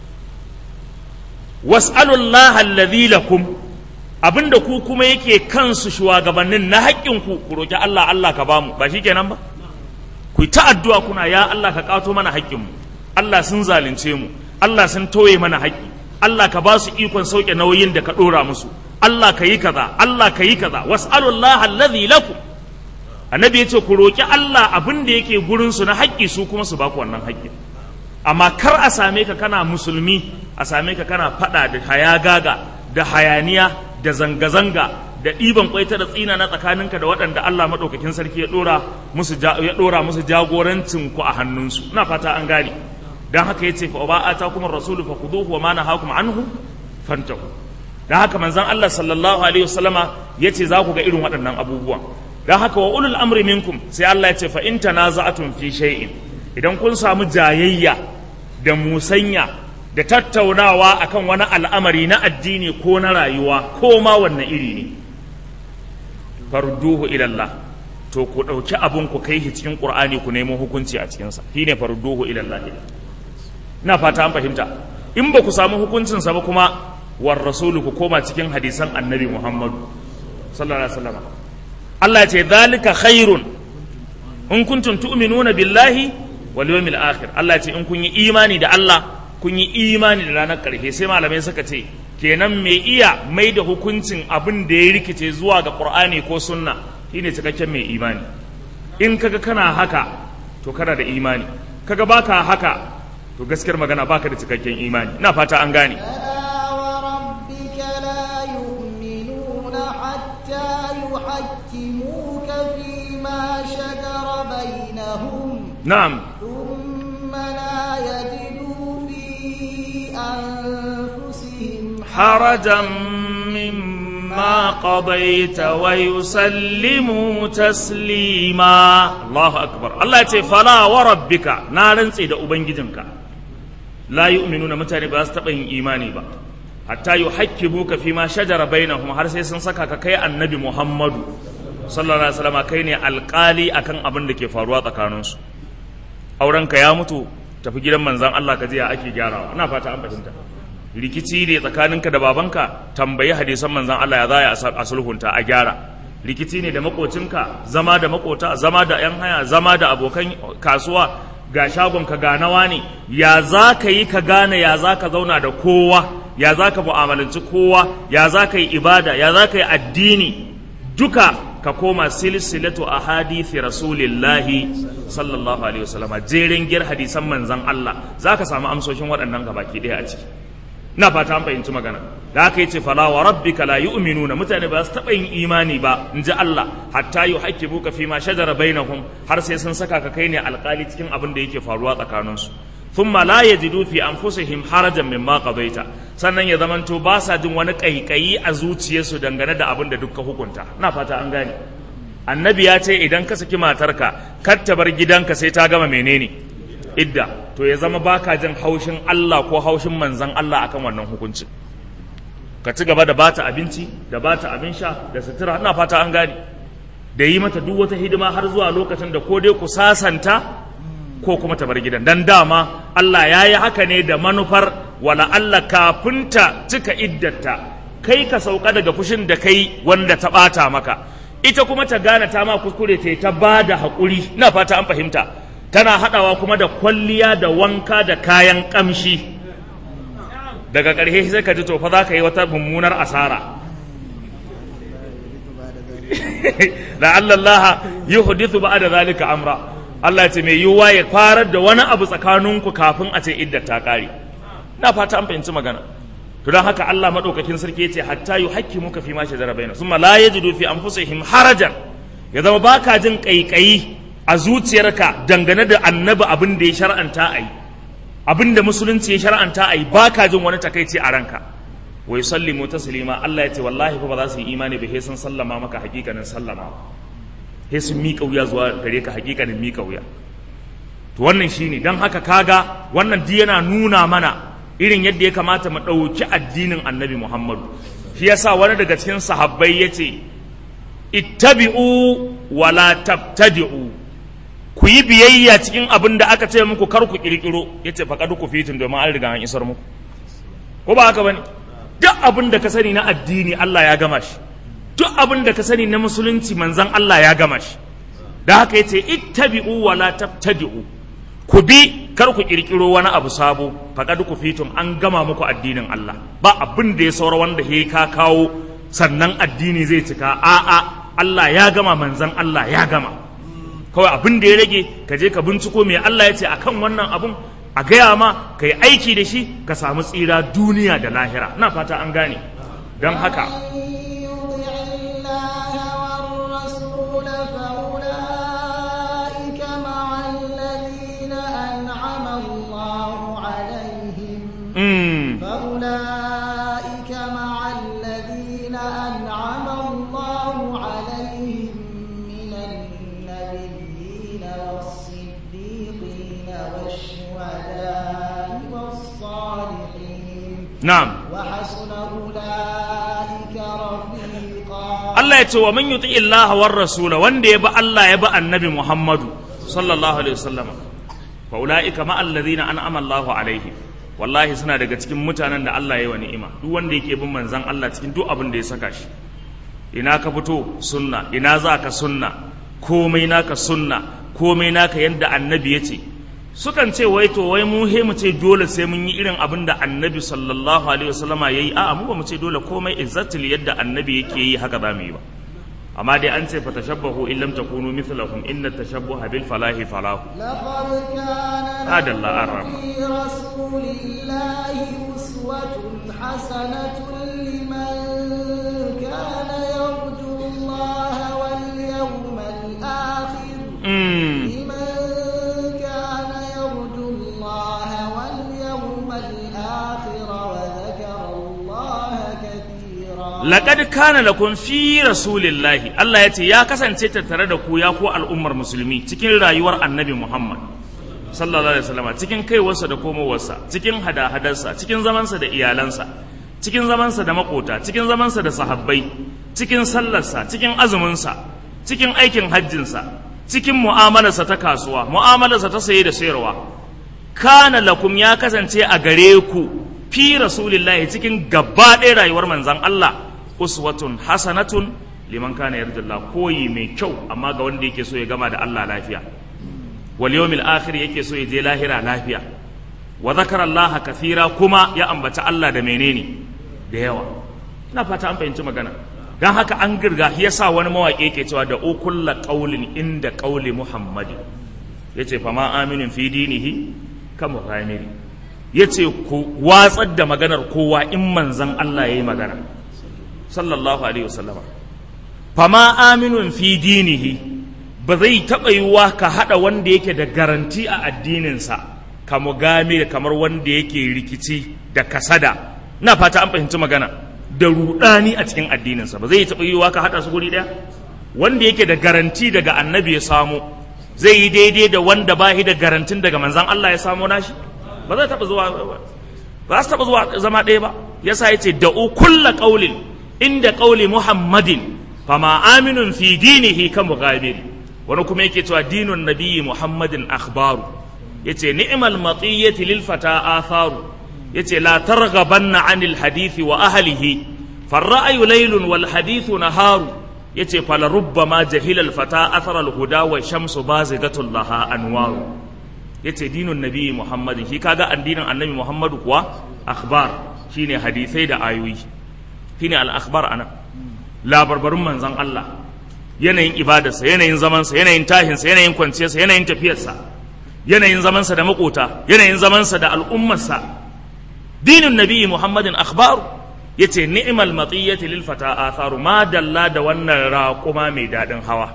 Speaker 1: was'alullah alladhi lakum abinda ku kuma yake kansu shugabannin na haƙƙin ku ku roki Allah Allah ka bamu ba shikenan ba ku ta addu'a kuna ya Allah ka kato mana haƙƙin mu Allah sun zalunce mu Allah sun toye mana haƙƙi Allah ka ba su ikon sauke nauyin da ka ɗora musu Allah ka yi kaza Allah ka yi kaza was'alullah alladhi lakum annabi ya ce ku roƙi Allah abin da yake gurinsu na haƙƙi su kuma su baku wannan haƙƙi amma kar a same ka kana musulmi a same ka kana faɗa da hayagaga da hayaniya da zanga-zanga da ɗiban kwaita da tsina na tsakaninka da waɗanda Allah maɗaukakin sarki ya ɗora musu ya ɗora musu jagorancin ku a hannunsu ina fata an gane dan haka yace fa ba ata kuma rasulu fa khuduhu wa ma nahakum anhu fantahu dan haka manzon Allah sallallahu alaihi wasallama yace za ku ga irin waɗannan abubuwan dan haka wa ulul amri minkum sai Allah ya ce fa in tanaza'atum fi shay'in idan kun samu jayayya da musanya da tattaunawa akan wani al'amari na addini ko na rayuwa ko ma wannan iri ne farduhu ila Allah to ku dauki abun ku kai shi cikin Qur'ani ku nemo hukunci a cikin sa shine farduhu ila Allah ina fata an fahimta in ba ku samu hukuncin sa ba kuma war rasulu ku koma cikin hadisan annabi Muhammad sallallahu alaihi wasallam Allah ce zalika khairun in kuntum tu'minuna billahi wal yawmil akhir Allah ce in kun yi imani da Allah kun yi imani da ranar karshe sai malamai suka ce kenan mai iya mai da hukuncin abin da ya rikice zuwa ga Qur'ani ko sunna shine cikakken mai imani in kaga kana haka to kana da imani kaga baka haka to gaskiyar magana baka da cikakken imani ina fata an gane
Speaker 2: يحكموك فيما شجر بينهم
Speaker 1: نعم
Speaker 2: ثم لا يجدوا في أنفسهم
Speaker 1: حرجا مما ما قضيت ويسلموا تسليما الله أكبر الله يتي فلا وربك نارن سيد أبنجدنك لا يؤمنون متى باس تبين إيماني با حتى يحكموك فيما شجر بينهم har sai sun saka ka kai annabi Muhammadu sallallahu alaihi wasallam kai ne alƙali akan abin da ke faruwa tsakaninsu aurenka ya mutu tafi gidan manzan Allah ka je ya ake gyarawa ina fata an fahimta rikici ne tsakaninka da babanka tambayi hadisan manzan Allah ya za a sulhunta a gyara rikici ne da makocinka zama da makota zama da yan haya zama da abokan kasuwa ga shagonka ga nawa ne ya za ka yi ka gane ya za ka zauna da kowa ya za ka mu'amalanci kowa ya za ka yi ibada ya za ka yi addini duka ka koma silsilatu a hadithi rasulillahi sallallahu alaihi wasallama jerin gir hadisan manzan Allah za ka samu amsoshin waɗannan gabaki ɗaya a ciki ina fata an fahimci magana da aka yace fala wa rabbika la yu'minuna mutane ba su taɓa yin imani ba in ji Allah hatta yuhaqqibuka fi ma shajara bainahum har sai sun saka ka kai ne alƙali cikin abin da yake faruwa tsakaninsu thumma la yajidu fi anfusihim harajan mimma qadaita sannan ya zamanto ba sa jin wani kaikayi a zuciyarsu dangane da abin da dukka hukunta ina fata an gane annabi ya ce idan ka saki matarka kar ta bar gidanka sai ta gama menene idda to ya zama baka jin haushin Allah ko haushin manzan Allah akan wannan hukuncin ka ci gaba da bata abinci da bata abin sha da sutura ina fata an gane da yi mata duk wata hidima har zuwa lokacin da ko dai ku sasanta ko kuma ta bar gidan dan dama Allah ya yi haka ne da manufar wala Allah kafin ta cika iddata kai ka sauka daga fushin da kai wanda ta bata maka ita kuma ta gane ta ma kuskure ta ta ba da haƙuri ina fata an fahimta tana haɗawa kuma da kwalliya da wanka da kayan ƙamshi daga ƙarshe sai ka ji to fa za ka yi wata mummunar asara la'alla Allah yuhdithu ba'da zalika amra Allah ya ce mai yiwuwa ya farar da wani abu tsakaninku kafin a ce idda ta kare na fata an fahimci magana to don haka Allah madaukakin sarki yace hatta yuhaqqimuka fi ma shajara baina summa la yajidu fi anfusihim harajan ya zama baka jin kaikayi a zuciyarka dangane da annabi abin da ya shar'anta ayi abin da musulunci ya shar'anta ayi baka jin wani takaici a ranka wa yusallimu taslima Allah ya ce wallahi fa ba za su yi imani ba sai sun sallama maka hakikanin sallama sai sun miƙa wuya zuwa gare ka hakikanin miƙa wuya to wannan shine dan haka kaga wannan di yana nuna mana irin yadda ya kamata mu ɗauki addinin annabi Muhammadu shi yasa wani daga cikin sahabbai ya ce ittabi'u wala tabtadi'u ku yi biyayya cikin abin da aka ce muku kar ku kirkiro ya ce faƙaɗu ku fitin domin an riga an isar muku ko ba haka bane duk abin da ka sani na addini Allah ya gama shi duk abin da ka sani na musulunci manzan Allah ya gama shi da haka ya ce ittabi'u wala tabtadi'u ku bi kar ku kirkiro wani abu sabo faqad ku fitum an gama muku addinin Allah ba abin da ya saura wanda he ka kawo sannan addini zai cika a'a Allah ya gama manzan Allah ya gama kawai abin da ya rage ka je ka binciko me Allah ya ce akan wannan abun a gaya ma ka yi aiki da shi ka samu tsira duniya da lahira na fata an gane don haka
Speaker 2: فأولئك مع الذين أنعم الله عليهم من النبيين والصديقين والشهداء والصالحين
Speaker 1: na'am
Speaker 2: وحسن أولئك رفيقا
Speaker 1: Allah ya ce wa man yuti Allah war rasula wanda ya bi Allah ya bi annabi Muhammadu sallallahu alaihi wasallam fa ulaika ma alladhina an'ama Allahu alaihim wallahi suna daga cikin mutanen da Allah ya yi wa ni'ima duk wanda yake bin manzon Allah cikin duk abin da ya saka shi ina ka fito sunna ina za ka sunna komai naka sunna komai naka yadda annabi ya ce sukan ce wai to wai mu he mu ce dole sai mun yi irin abin da annabi sallallahu alaihi wasallama yayi a'a mu ba mu ce dole komai exactly yadda annabi yake yi haka za mu yi ba amma dai an ce fa tashabbahu in lam takunu mithlahum inna tashabbuha bil falahi falahu
Speaker 2: لقد كان
Speaker 1: هذا الله
Speaker 2: لكم
Speaker 1: أعلم.
Speaker 2: في رسول الله أسوة حسنة لمن كان يرجو الله واليوم الآخر
Speaker 1: mm.
Speaker 2: لمن كان يرجو الله واليوم الآخر وذكر الله كثيرا
Speaker 1: laqad kana lakum fi rasulillahi Allah ya ce ya kasance tattare da ku ya ku al'ummar musulmi cikin rayuwar annabi Muhammad sallallahu alaihi wasallam cikin kaiwarsa da komowarsa cikin hada-hadarsa cikin zamansa da iyalansa cikin zamansa da makota cikin zamansa da sahabbai cikin sallarsa cikin azuminsa cikin aikin hajjinsa cikin mu'amalarsa ta kasuwa mu'amalarsa ta saye da sayarwa kana lakum ya kasance a gare ku fi rasulillahi cikin gaba ɗaya rayuwar manzan Allah uswatun hasanatun liman kana yarjullah koyi mai kyau amma ga wanda yake so ya gama da Allah lafiya wal yawmil akhir yake so ya je lahira lafiya wa zakara Allah kathira kuma ya ambaci Allah da menene da yawa ina fata an fahimci magana dan haka an girga yasa wani mawaƙi yake cewa da ukulla qaulin inda qauli muhammadi yace fa ma aminin fi dinihi kama ghamiri yace ku watsar da maganar kowa in manzon Allah yayi magana sallallahu alaihi wasallama fa ma aminun fi dinihi ba zai taɓa yiwuwa ka haɗa wanda yake da garanti a addininsa ka mugame kamar wanda yake rikici da kasada na fata an fahimci magana da rudani a cikin addininsa ba zai taɓa yiwuwa ka haɗa su guri ɗaya wanda yake da garanti daga annabi ya samu zai yi daidai da wanda ba shi da garantin daga manzan Allah ya samu nashi ba zai taɓa zuwa ba su taɓa zuwa zama ɗaya ba yasa ya ce da'u kulla ƙaulin inda ƙauli muhammadin fama aminun fi dinihi kan mughabiri wani kuma yake cewa dinun nabiyyi muhammadin akhbaru yace ni'mal matiyyati lil fata atharu yace la targhabanna anil hadithi wa ahlihi farra'yu laylun wal hadithu naharu yace fala rubbama jahila al fata athara al huda wa shamsu bazigatul laha anwaru yace dinun nabiyyi muhammadin shi kaga addinin annabi muhammadu kuwa akhbar shine hadisai da ayoyi shine al akhbar anan labarbarun manzon Allah yanayin ibadarsa yanayin zamansa yanayin tahinsa yanayin kwanciyarsa yanayin tafiyarsa yanayin zamansa da makota yanayin zamansa da al'ummarsa dinin nabi muhammadin akhbaru yace ni'mal matiyyati lil fata atharu ma dalla da wannan raquma mai dadin hawa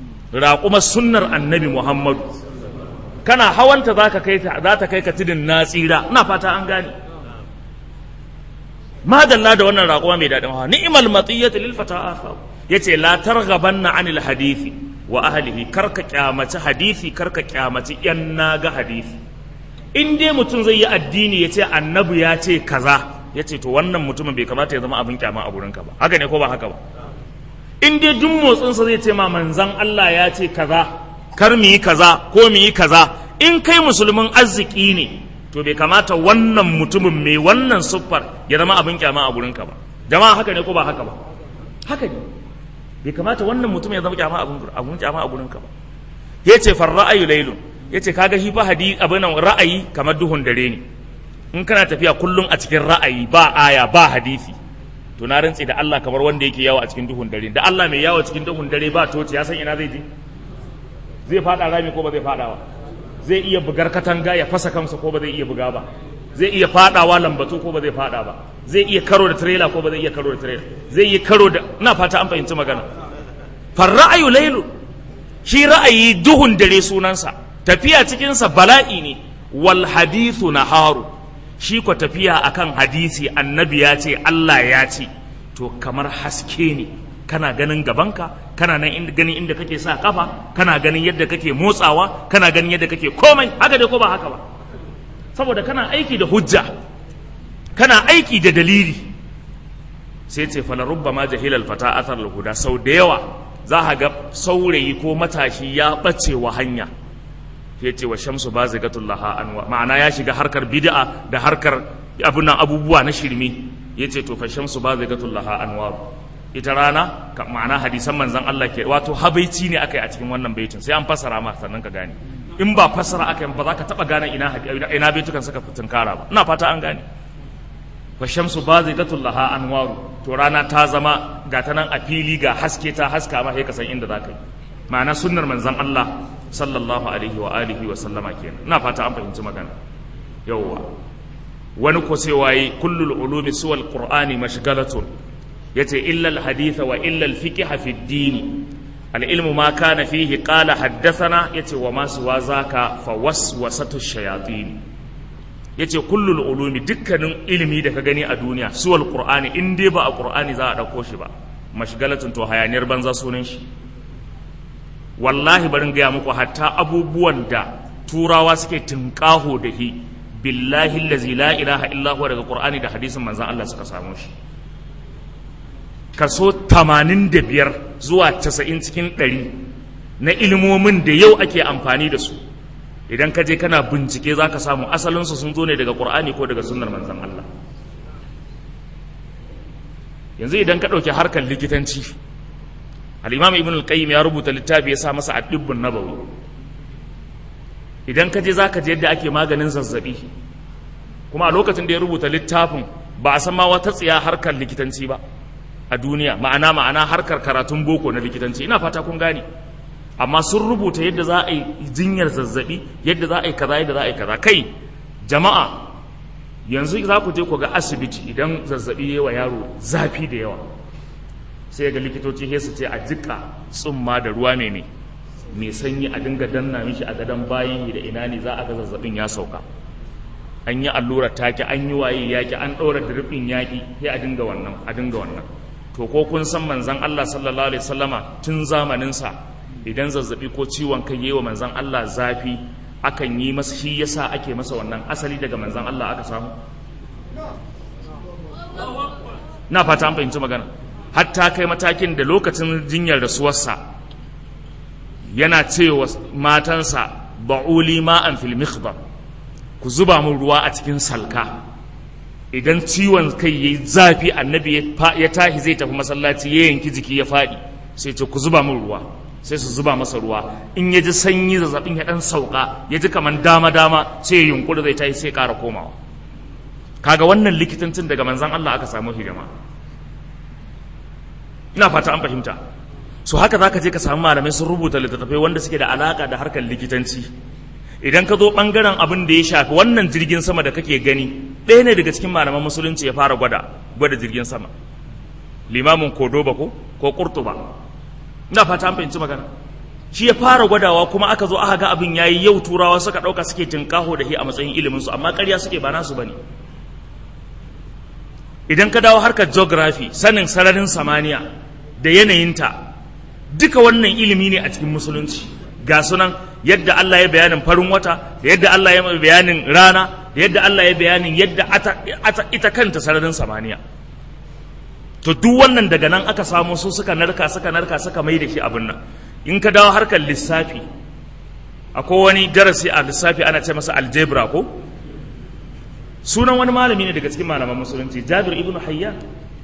Speaker 1: raquma sunnar annabi muhammadu kana hawanta zaka kai ta za ta kai ka tudun natsira ina fata an gane ma dalla da wannan raquma mai dadin hawa ni'mal matiyyati lil fata atharu yace la targhabanna anil hadisi wa ahlihi karka kyamaci hadisi karka kyamaci yan naga hadisi in dai mutum zai yi addini yace annabi ya ce kaza yace to wannan mutumin bai kamata ya zama abin kyama a gurinka ba haka ne ko ba haka ba in dai duk motsin sa zai ce ma manzon Allah ya ce kaza kar mu yi kaza ko mu yi kaza in kai musulmin arziki ne to bai kamata wannan mutumin mai wannan siffar ya zama abin kyama a gurinka ba jama'a haka ne ko ba haka ba haka ne bai kamata wannan mutum ya zama kyama abun kyama a gurin ka ba ya ce far ra'ayu laylun ya ce kaga shi fa hadi abin ra'ayi kamar duhun dare ne in kana tafiya kullum a cikin ra'ayi ba aya ba hadisi to na rantsi da Allah kamar wanda yake yawo a cikin duhun dare da Allah mai yawo cikin duhun dare ba toci ya san ina zai je zai fada rami ko ba zai fada ba zai iya bugar katanga ya fasa kansa ko ba zai iya buga ba zai iya fadawa lambatu ko ba zai fada ba zai iya karo da trailer ko ba zai iya karo da trailer zai iya karo da ina fata an fahimci magana far ra'ayu lailu shi ra'ayi duhun dare sunansa tafiya cikin sa bala'i ne wal hadithu naharu shi ko tafiya akan hadisi annabi ya ce Allah ya ce to kamar haske ne kana ganin gabanka kana nan inda ganin inda kake sa kafa kana ganin yadda kake motsawa kana ganin yadda kake komai haka dai ko ba haka ba saboda kana aiki da hujja kana aiki da dalili sai ce fala rubba ma jahilal fata athar huda sau da yawa za ka ga saurayi ko matashi ya bace wa hanya sai ce wa shamsu bazigatul laha anwa ma'ana ya shiga harkar bid'a da harkar abunan abubuwa na shirme yace to fa shamsu bazigatul laha anwa ita rana ma'ana hadisan manzon Allah ke wato habaici ne akai a cikin wannan baitin sai an fassara ma sannan ka gane in ba fassara aka yi ba za ka taɓa gane ina ina baitukan suka tunkara ba ina fata an gane wa shamsu bazigatul laha anwaru to rana ta zama ga ta nan a fili ga haske ta haska ma sai ka san inda za ka yi ma'ana sunnar manzon Allah sallallahu alaihi wa alihi wa sallama kenan ina fata an fahimci magana yawwa wani ko sai waye kullul ulumi suwal qur'ani mashgalatun yace illa al haditha wa illa al fiqh fi ad-din العلم ما كان فيه قال حدثنا يتي وما سوى ذاك فوسوسة الشياطين yace kullul ulumi dukkanin ilimi da ka gani a duniya suwal qur'ani in dai ba a qur'ani za a dauko shi ba mashgalatun to hayaniyar banza sunan shi wallahi barin gaya muku hatta abubuwan da turawa suke tunƙaho da hi billahi allazi la ilaha illa huwa daga qur'ani da hadisin manzon Allah suka samu shi kaso 85 zuwa 90 cikin 100 na ilimomin da yau ake amfani da su idan ka je kana bincike zaka samu asalinsu sun zo ne daga qur'ani ko daga sunnar manzon Allah yanzu idan ka ɗauki harkar likitanci al'imam ibn al-qayyim ya rubuta littafi ya sa masa addibbun nabawi idan ka je za ka je yadda ake maganin zazzabi kuma a lokacin da ya rubuta littafin ba a san ma wata tsiya harkar likitanci ba a duniya ma'ana ma'ana harkar karatun boko na likitanci ina fata kun gane amma sun rubuta yadda za a yi jinyar zazzabi yadda za a yi kaza yadda za a yi kaza kai jama'a yanzu za ku je ku ga asibiti idan zazzabi ya wa yaro zafi da yawa sai ga likitoci he su ce a jika tsumma da ruwa mai mai mai sanyi a dinga danna mishi a gadon bayi da ina ne za a ga zazzabin ya sauka an yi allurar take an yi waye yaki an ɗaura dirbin yaki sai a dinga wannan a dinga wannan to ko kun san manzon Allah sallallahu alaihi wasallama tun zamanin sa idan zazzabi ko ciwon kai yayi wa manzon Allah zafi akan yi masa shi yasa ake masa wannan asali daga manzon Allah aka samu na fata an fahimci magana hatta kai matakin da lokacin jinyar rasuwarsa yana cewa matansa ba'uli ma'an fil mikhdar ku zuba mun ruwa a cikin salka idan ciwon kai yayi zafi annabi ya tahi zai tafi masallaci ya yanki jiki ya faɗi sai ce ku zuba mun ruwa sai su zuba masa ruwa in ya ji sanyi zazzabin ya dan sauka ya ji kaman dama dama sai ya yunkuri zai tahi sai ƙara komawa kaga wannan likitancin daga manzan Allah aka samu hidima ina fata an fahimta so haka zaka je ka samu malamai sun rubuta littattafai wanda suke da alaka da harkar likitanci idan ka zo bangaren abin da ya shafi wannan jirgin sama da kake gani ɗaya ne daga cikin malaman musulunci ya fara gwada gwada jirgin sama limamin kodoba ko ko kurtuba ina fata an fahimci magana shi ya fara gwadawa kuma aka zo aka ga abin yayi yau turawa suka ɗauka suke tinkaho da shi a matsayin ilimin su amma ƙarya suke ba nasu bane idan ka dawo harkar geography sanin sararin samaniya da yanayinta duka wannan ilimi ne a cikin musulunci ga sunan yadda Allah ya bayanin farin wata da yadda Allah ya bayanin rana da yadda Allah ya bayanin yadda ita kanta sararin samaniya to duk wannan daga nan aka samu su suka narka suka narka suka mai da shi abin nan in ka dawo harkar lissafi akwai wani darasi a lissafi ana ce masa algebra ko sunan wani malami ne daga cikin malaman musulunci jabir ibn hayyan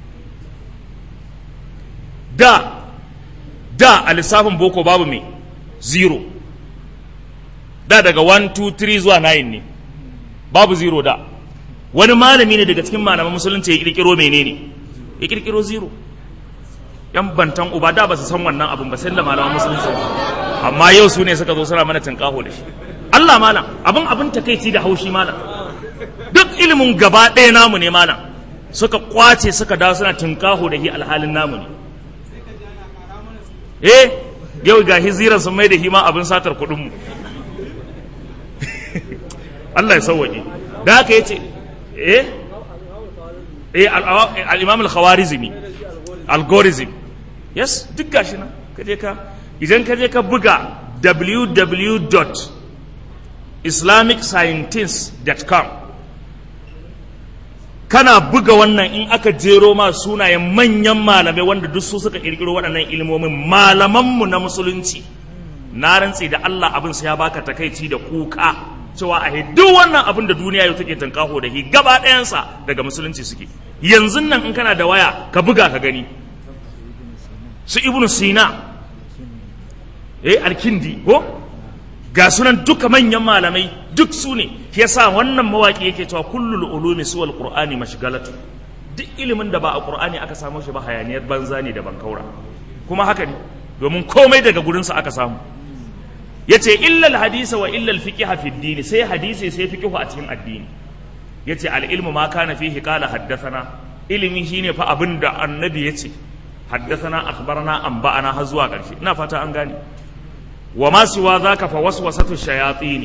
Speaker 1: da da a lissafin boko babu mai zero da daga 1 2 3 zuwa 9 ne babu zero da wani malami ne daga cikin malaman musulunci ya kirkiro menene ya kirkiro zero yan bantan uba da ba su san wannan abun ba sai da malaman musulunci amma yau su ne suka zo suna mana tinkaho da shi Allah malam abin abin takeici da haushi malam duk ilimin gaba ɗaya namu ne malam suka kwace suka dawo suna tinkaho da shi alhalin namu ne eh yau ga hiziran sun mai da hima abin satar kuɗinmu Allah ya sauwaƙe da haka ya ce eh eh al-imam al-khawarizmi algorithm yes duk gashi nan kaje ka idan kaje ka buga www.islamicscientist.com kana buga wannan in aka jero ma sunayen manyan malamai wanda duk su suka kirkiro waɗannan ilimomin malamanmu na musulunci na rantsi da Allah abin sa ya baka takaici da kuka cewa a duk wannan abin da duniya yau take tankaho da shi gaba ɗayansa daga musulunci suke yanzu nan in kana da waya ka buga ka gani su ibnu sina eh alkindi ko ga sunan duka manyan malamai duk su ne shi yasa wannan mawaki yake cewa kullul ulumi suwal qur'ani mashgalatu duk ilimin da ba a qur'ani aka samu shi ba hayaniyar banza ne da bankaura kuma haka ne domin komai daga gurin sa aka samu yace illa hadisa wa illa fiqh fi dini sai hadisi sai fiqh a cikin addini yace al ilmu ma kana fihi qala haddathana ilimi shine fa abin da annabi yace haddathana akhbarana anba'ana har zuwa ƙarshe ina fata an gane wa ma siwa zaka fa waswasatu shayatin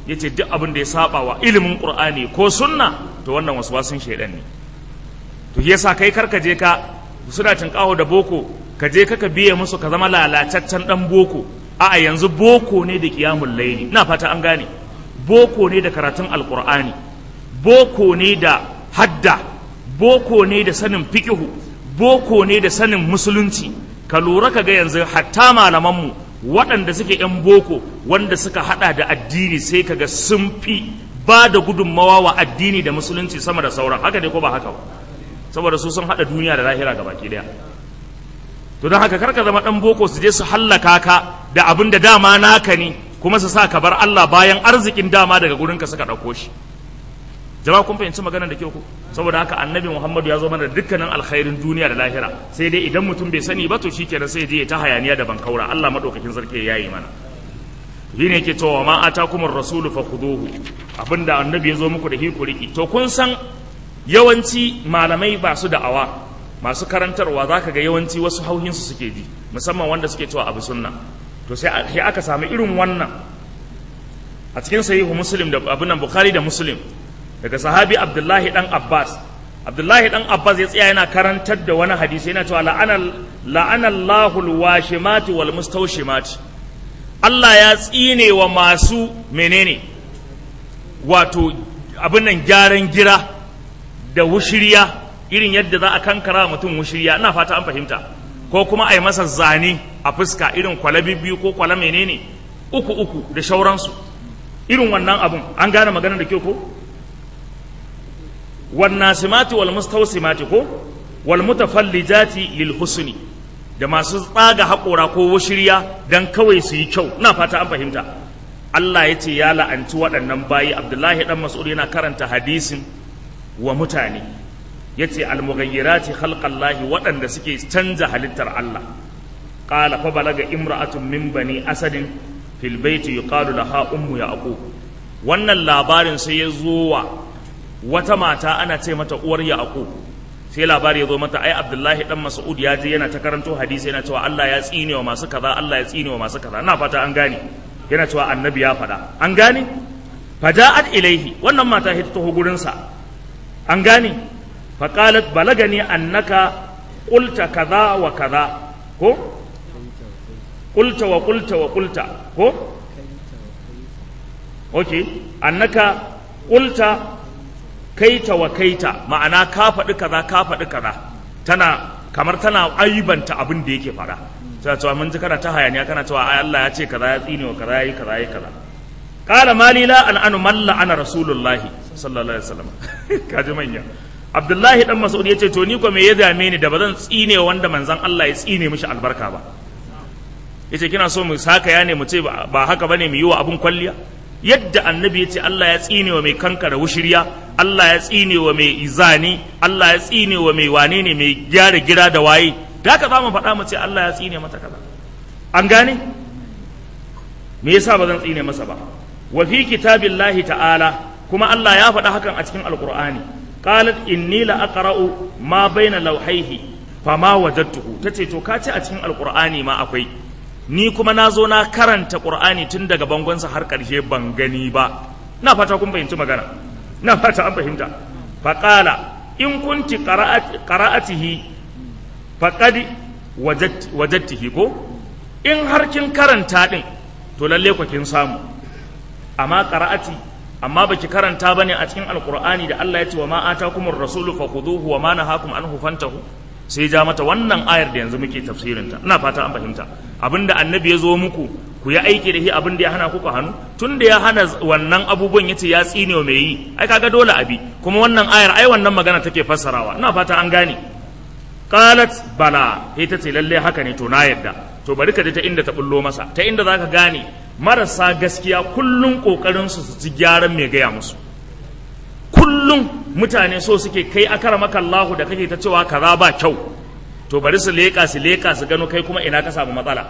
Speaker 1: yace duk abin da ya saba wa ilimin qur'ani ko sunna to wannan waswasin shaidan ne to yasa kai karka je ka suna tinkaho da boko ka je ka biye musu ka zama lalataccen dan boko a'a yanzu boko ne da qiyamul layli ina fata an gane boko ne da karatun alqur'ani boko ne da hadda boko ne da sanin fikihu boko ne da sanin musulunci ka lura ka ga yanzu hatta malamanmu waɗanda suke 'yan boko wanda suka hada da addini sai ka ga sun fi ba da gudunmawa wa addini da musulunci sama da sauran haka ne ko ba haka ba saboda su sun hada duniya da lahira ga baki daya to don haka karka zama ɗan boko su je su hallaka ka da abin da dama naka ne kuma su sa ka bar Allah bayan arzikin dama daga gurinka suka ɗauko shi jama'a kun fahimci maganar da kyau ku saboda haka annabi muhammadu ya zo mana da dukkanin alkhairin duniya da lahira sai dai idan mutum bai sani ba to shikenan sai je ta hayaniya da bankaura Allah madaukakin sarki ya yi mana shi ne yake cewa ma atakumur rasulu fakhuduhu abinda annabi ya zo muku da hikuriki to kun san yawanci malamai ba su da'awa masu karantarwa zaka ga yawanci wasu hauhinsu suke ji musamman wanda suke cewa abu sunna to sai aka samu irin wannan a cikin sahihu muslim da abin nan bukhari da muslim daga sahabi abdullahi dan abbas abdullahi dan abbas ya tsaya yana karantar da wani hadisi yana cewa la'ana allahu alwashimati wal mustawshimati Allah ya tsine wa masu menene wato abin nan gyaran gira da wushiriya irin yadda za a kankara mutum wushiriya ina fata an fahimta ko kuma a yi masa zane a fuska irin kwalabi biyu ko kwala menene uku uku da shauransu irin wannan abun an gane maganar da kyau ko والناسمات والمستوسمات ko والمتفلجات للحسن da masu tsaga haƙora ko washirya don kawai su yi kyau ina fata an fahimta Allah ya ce ya la'anci waɗannan bayi Abdullahi dan Mas'ud yana karanta hadisin wa mutane ya ce almughayyirati khalqallahi waɗanda suke canza halittar Allah qala fa balaga imra'atun min bani asadin fil baiti yuqalu laha ummu yaqub wannan labarin sai ya zo wa wata mata ana ce mata uwar yaqub sai labari ya zo mata ai abdullahi dan mas'ud ya je yana ta karanto hadisi yana cewa Allah ya tsine wa masu kaza Allah ya tsine wa masu kaza ina fata an gane yana cewa annabi ya faɗa an gane faja'at ilaihi wannan mata ta taho gurin sa an gane faqalat balagani annaka qulta kaza wa kaza ko qulta wa qulta wa qulta ko okay annaka qulta kaita wa kaita ma'ana ka faɗi kaza ka faɗi kaza tana kamar tana aibanta abin da yake faɗa tana cewa mun ji kana ta hayaniya kana cewa ai Allah ya ce kaza ya tsine wa kaza yayi kaza yayi kaza qala mali la an anu malla ana rasulullahi sallallahu alaihi wasallam kaji manya Abdullahi dan Mas'ud yace to ni ko me ya dame ni da bazan tsine wanda manzon Allah ya tsine mishi albarka ba yace kina so mu saka ya ne mu ce ba haka bane mu yi wa abun kwalliya yadda annabi ya ce Allah ya tsine wa mai kankara wushirya Allah ya tsine wa mai izani Allah ya tsine wa mai wane ne mai gyara gira da waye da haka za mu faɗa mu ce Allah ya tsine mata kaza an gane me yasa ba zan tsine masa ba wa fi kitabillahi ta'ala kuma Allah ya faɗa hakan a cikin alqur'ani qalat inni la aqra'u ma baina lawhayhi fama wajadtuhu tace to ka ce a cikin alqur'ani ma akwai ni kuma na zo na karanta ƙur'ani tun daga bangonsa har ƙarshe ban gani ba na fata kun fahimci magana na fata an fahimta faƙala in kunti ƙara'atihi faƙadi wajattihi ko in har kin karanta ɗin to lalle ku kin samu amma ƙara'ati amma baki karanta bane a cikin alƙur'ani da Allah ya ce wa ma atakumur rasulu fakhuduhu wa ma nahakum anhu fantahu sai ja mata wannan ayar da yanzu muke tafsirinta ina fata an fahimta abinda annabi ya zo muku ku yi aiki da shi abinda ya hana kuka hannu tun da ya hana wannan abubuwan yace ya tsine mai yi ai kaga dole abi kuma wannan ayar ai wannan magana take fassarawa ina fata an gane qalat bala ita ce lalle haka ne to na yadda to bari ka ji ta inda ta bullo masa ta inda zaka gane marasa gaskiya kullun kokarin su su ci gyaran mai gaya musu kullum mutane so suke kai akara maka Allahu da kake ta cewa kaza ba kyau to bari su leƙa su leƙa su gano kai kuma ina ka samu matsala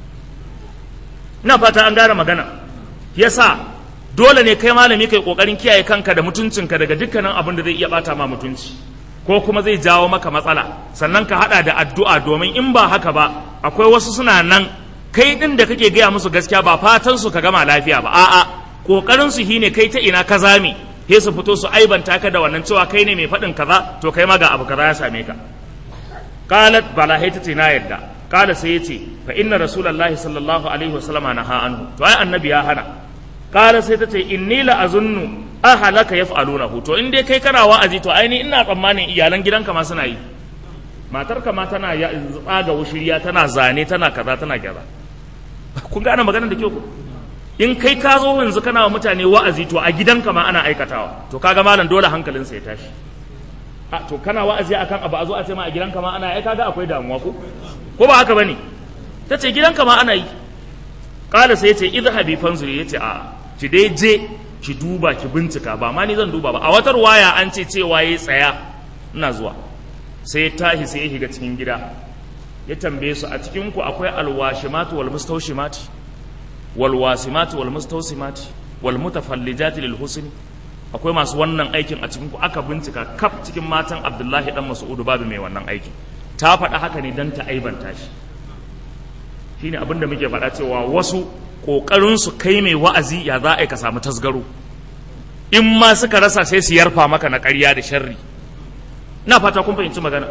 Speaker 1: ina fata an gane magana yasa dole ne kai malami kai kokarin kiyaye kanka da mutuncinka daga dukkanin abin da zai iya bata ma mutunci ko kuma zai jawo maka matsala sannan ka hada da addu'a domin in ba haka ba akwai wasu suna nan kai din da kake gaya musu gaskiya ba fatan su ka gama lafiya ba a'a kokarin su shine kai ta ina ka zame sai su fito su aibanta ka da wannan cewa kai ne mai faɗin kaza to kai ma ga abu kaza ya same ka qalat bala hay tace na yadda qala sai yace fa inna rasulullahi sallallahu alaihi wasallama naha anhu to ai annabi ya hana qala sai tace inni la azunnu ahalaka yaf'alunahu to in dai kai kana wa'azi to ai ni ina tsammanin iyalan gidanka ma suna yi matarka ma tana ya tsaga wushiriya tana zane tana kaza tana kaza kun gane maganar da kyau ku in kai ka zo yanzu kana wa mutane wa'azi to a gidanka ma ana aikatawa to kaga malam dole hankalinsa ya tashi a to kana wa'azi akan abu a zo a ce ma a gidanka ma ana ai kaga akwai damuwa ko ko ba haka bane ta ce gidanka ma ana yi kala sai ya ce idhabi fanzuri ya ce a ki dai je ki duba ki bincika ba ma ni zan duba ba a watar waya an ce cewa ya tsaya ina zuwa sai ya tashi sai ya shiga cikin gida ya tambaye su a cikin ku akwai alwashimatu wal mustawshimati wal wasimati wal mustawsimati wal mutafallijati lil husni akwai masu wannan aikin a cikin ku aka bincika kaf cikin matan Abdullahi dan Mas'ud babu mai wannan aikin ta faɗa haka ne dan ta aibanta shi shine abin da muke faɗa cewa wasu ƙoƙarin su kai mai wa'azi ya za a ka samu tasgaro in ma suka rasa sai su yarfa maka na ƙarya da sharri na fata kun fahimci magana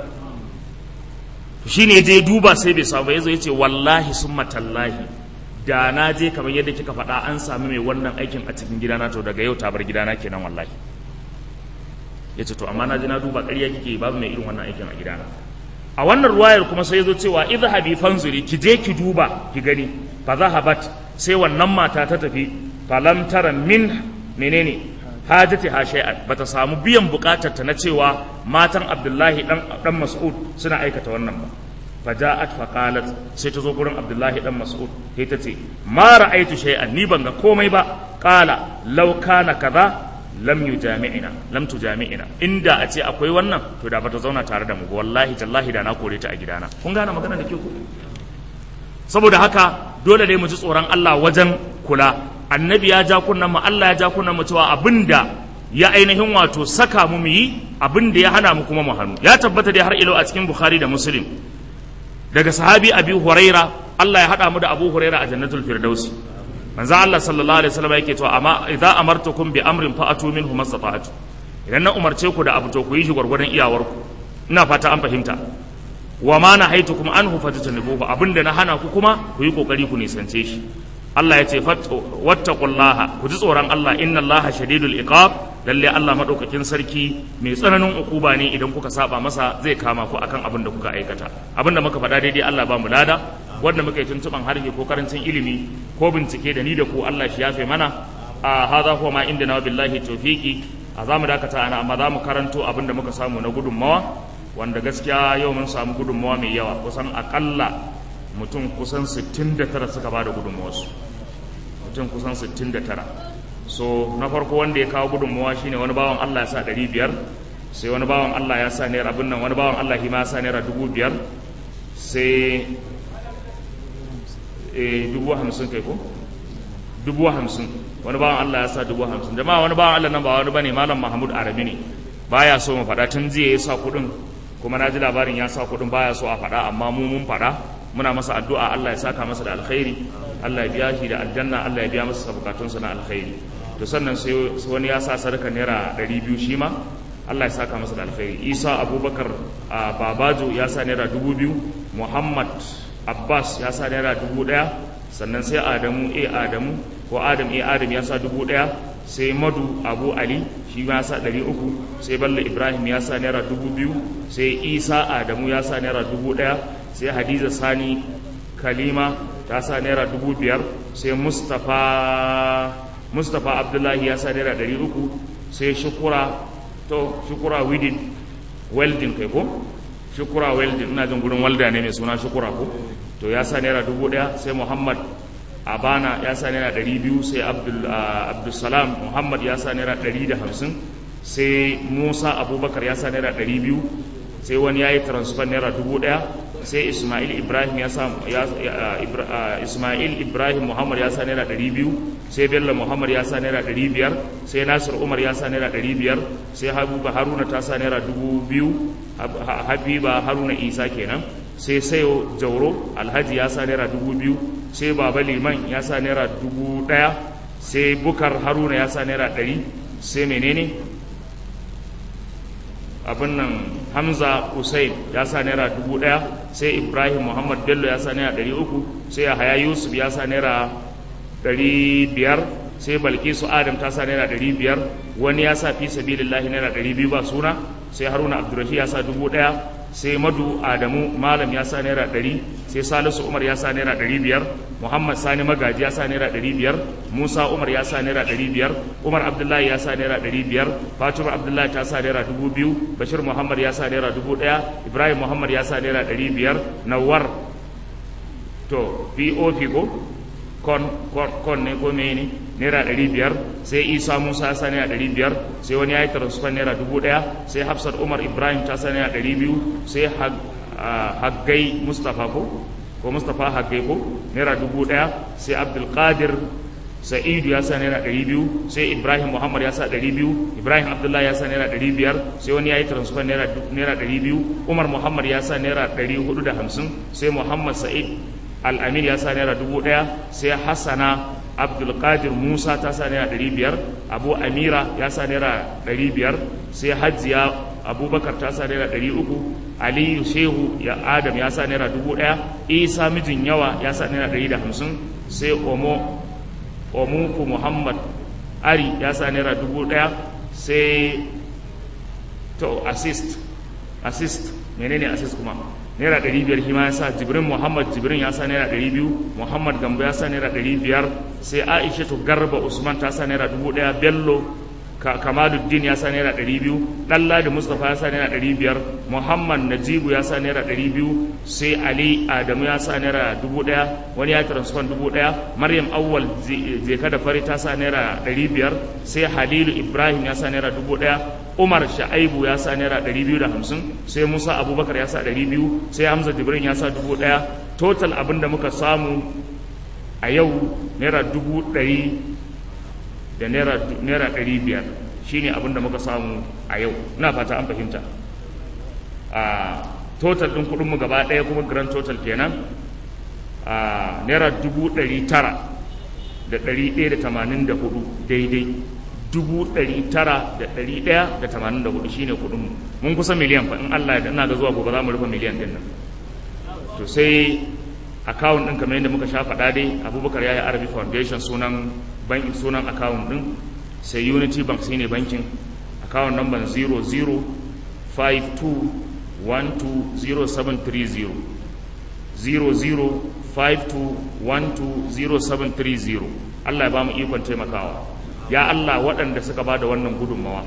Speaker 1: shi ne je duba sai bai samu ya zo ya ce wallahi sun matallahi da na je kamar yadda kika faɗa an sami mai wannan aikin a cikin gidana to daga yau ta bar gidana kenan wallahi ya ce to amma na je na duba ƙarya kike babu mai irin wannan aikin a gidana a wannan ruwayar kuma sai ya zo cewa idhabi fanzuri ki je ki duba ki gani fa zahabat sai wannan mata ta tafi falam tara min menene hajati ha shay'an bata samu biyan bukatar ta na cewa matan Abdullahi dan dan Mas'ud suna aikata wannan ba faja'at faqalat sai ta zo gurin Abdullahi dan Mas'ud sai ta ce ma ra'aitu shay'an ni ban ga komai ba qala law kana kaza lam yujami'ina lam tujami'ina inda a ce akwai wannan to da bata zauna tare da mu ba wallahi tallahi da na kore ta a gidana kun gane magana da ke ku saboda haka dole ne mu ji tsoron Allah wajen kula annabi ya ja kunnan mu Allah ya ja kunnan mu cewa abinda ya ainihin wato saka mu mu yi abinda ya hana mu kuma mu hannu ya tabbata dai har ilo a cikin Bukhari da Muslim daga sahabi Abi Huraira Allah ya hada mu da Abu Huraira a Jannatul Firdausi manzo Allah sallallahu alaihi wasallam yake cewa amma idza amartukum bi amrin fa'atu minhu mastata'tu idan na umarce ku da abu to ku yi shi gwargwadon iyawarku ina fata an fahimta wa ma nahaitukum anhu fajtanibuhu abinda na hana ku kuma ku yi kokari ku nisance shi Allah ya ce wattaqullaha ku ji tsoron Allah inna Allaha shadidul iqab lalle Allah madaukakin sarki mai tsananin ukuba ne idan kuka saba masa zai kama ku akan abin da kuka aikata abin da muka faɗa daidai Allah ba mu lada wanda muka yi tuntuban harshe ko karancin ilimi ko bincike da ni da ku Allah shi yafe mana a hadha huwa ma indana billahi tawfiqi a zamu dakata ana amma zamu karanto abin da muka samu na gudunmawa wanda gaskiya yau mun samu gudunmawa mai yawa kusan akalla mutum kusan 69 suka ba da gudunmawarsu mutum kusan 69 so na farko wanda ya kawo gudunmawa shine wani bawan Allah ya sa 500 sai wani bawan Allah ya sa naira abin nan wani bawan Allah ma ya sa naira 5000 sai eh dubu hamsin kai ko dubu hamsin wani bawan Allah ya sa dubu hamsin jama'a wani bawan Allah nan ba wani bane malam Mahmud Arabi ne baya so mu faɗa tun jiya ya sa kuɗin kuma na ji labarin ya sa kuɗin baya so a faɗa amma mu mun faɗa muna masa addu'a Allah ya saka masa da alkhairi Allah ya biya shi da aljanna Allah ya biya masa bukatunsa na alkhairi to sannan sai wani ya sa sadaka naira ɗari biyu shi ma Allah ya saka masa da alkhairi Isa Abubakar a Babajo ya sa naira dubu biyu Muhammad Abbas ya sa naira dubu ɗaya sannan sai Adamu A Adamu ko Adam A Adam ya sa dubu ɗaya sai Madu Abu Ali shi ma ya sa ɗari uku sai Bello Ibrahim ya sa naira dubu biyu sai Isa Adamu ya sa naira dubu ɗaya sai hadiza sani kalima ta sa naira dubu biyar sai mustapha mustapha abdullahi ya sa naira ɗari uku sai shukura to shukura widin welding kai ko shukura welding ina jin gurin walda ne mai suna shukura ko to ya sa naira dubu ɗaya sai muhammad abana ya sa naira ɗari biyu sai abdulsalam muhammad ya sa naira ɗari da hamsin sai musa abubakar ya sa naira ɗari biyu sai wani ya yi transfer naira dubu ɗaya sai ismail ibrahim ya sa ismail ibrahim muhammad ya sa naira ɗari biyu sai bello muhammad ya sa naira ɗari biyar sai nasir umar ya sa naira ɗari biyar sai habiba haruna ta sa naira dubu biyu habiba haruna isa kenan sai sayo jauro alhaji ya sa naira dubu biyu sai baba liman ya sa naira dubu ɗaya sai bukar haruna ya sa naira ɗari sai menene abin nan hamza usain ya sa naira dubu ɗaya sai ibrahim muhammad bello ya sa naira ɗari uku sai yahaya yusuf ya sa naira ɗari biyar sai balkisu adam ta sa naira ɗari biyar wani ya sa fi sabilillahi naira ɗari biyu ba suna sai haruna abdurrashi ya sa dubu ɗaya sai madu adamu malam ya sa naira ɗari sai salisu umar ya sa naira ɗari biyar muhammad sani magaji ya sa naira ɗari biyar musa umar ya sa naira ɗari biyar umar abdullahi ya sa naira ɗari biyar fatima abdullahi ta sa naira dubu biyu bashir muhammad ya sa naira dubu ɗaya ibrahim muhammad ya sa naira ɗari biyar nawar to pop ko kon kon ne ko mene naira ɗari biyar sai isa musa ya sa naira ɗari biyar sai wani ya yi transfer naira dubu ɗaya sai hafsat umar ibrahim ta sa naira ɗari biyu sai haggai mustapha ko ko mustapha haggai ko naira dubu ɗaya sai abdulkadir sa'idu ya sa naira ɗari biyu sai ibrahim muhammad ya sa ɗari biyu ibrahim abdullahi ya sa naira ɗari biyar sai wani ya yi transfer naira ɗari biyu umar muhammad ya sa naira ɗari hudu da hamsin sai muhammad sa'id al'amin ya sa naira dubu ɗaya sai hassana abdulkadir musa ta sa naira ɗari biyar abu amira ya sa naira ɗari biyar sai hajjiya abubakar ta sa naira ɗari uku aliyu shehu ya adam ya sa naira dubu ɗaya isa mijin yawa ya sa naira ɗari da hamsin sai omo omuku muhammad ari ya sa naira dubu ɗaya sai to assist assist menene assist kuma naira ɗari biyar shi ma ya sa jibrin muhammad jibrin ya sa naira ɗari biyu muhammad gambo ya sa naira ɗari biyar sai aisha to garba usman ta sa naira dubu ɗaya bello kamaluddin ya sa naira ɗari biyu ɗalla da mustapha ya sa naira ɗari biyar muhammad najibu ya sa naira ɗari biyu sai ali adamu ya sa naira dubu ɗaya wani ya transfer dubu ɗaya maryam awwal jeka da fari ta sa naira ɗari biyar sai halilu ibrahim ya sa naira dubu ɗaya umar sha'aibu ya sa naira ɗari biyu da hamsin sai musa abubakar ya sa ɗari biyu sai hamza jibrin ya sa dubu ɗaya total abin da muka samu a yau naira dubu ɗari da naira ɗari biyar shi ne abinda muka samu a yau na fata an fahimta a total ɗin kuɗinmu gaba ɗaya kuma grand total kenan a naira dubu ɗari tara da ɗari ɗaya da tamanin da hudu daidai dubu ɗari tara da ɗari ɗaya da tamanin da hudu shi ne kuɗinmu mun kusa miliyan fa in allah ya ina ga zuwa gobe za mu rufe miliyan ɗin nan to sai akawun ɗin kamar yadda muka sha faɗa dai abubakar ya yi arabi foundation sunan bankin sunan akawun ɗin sai unity bank shine bankin akawun number 0052120730 0052120730 Allah ya ba mu ikon taimakawa ya Allah waɗanda suka ba da wannan gudunmawa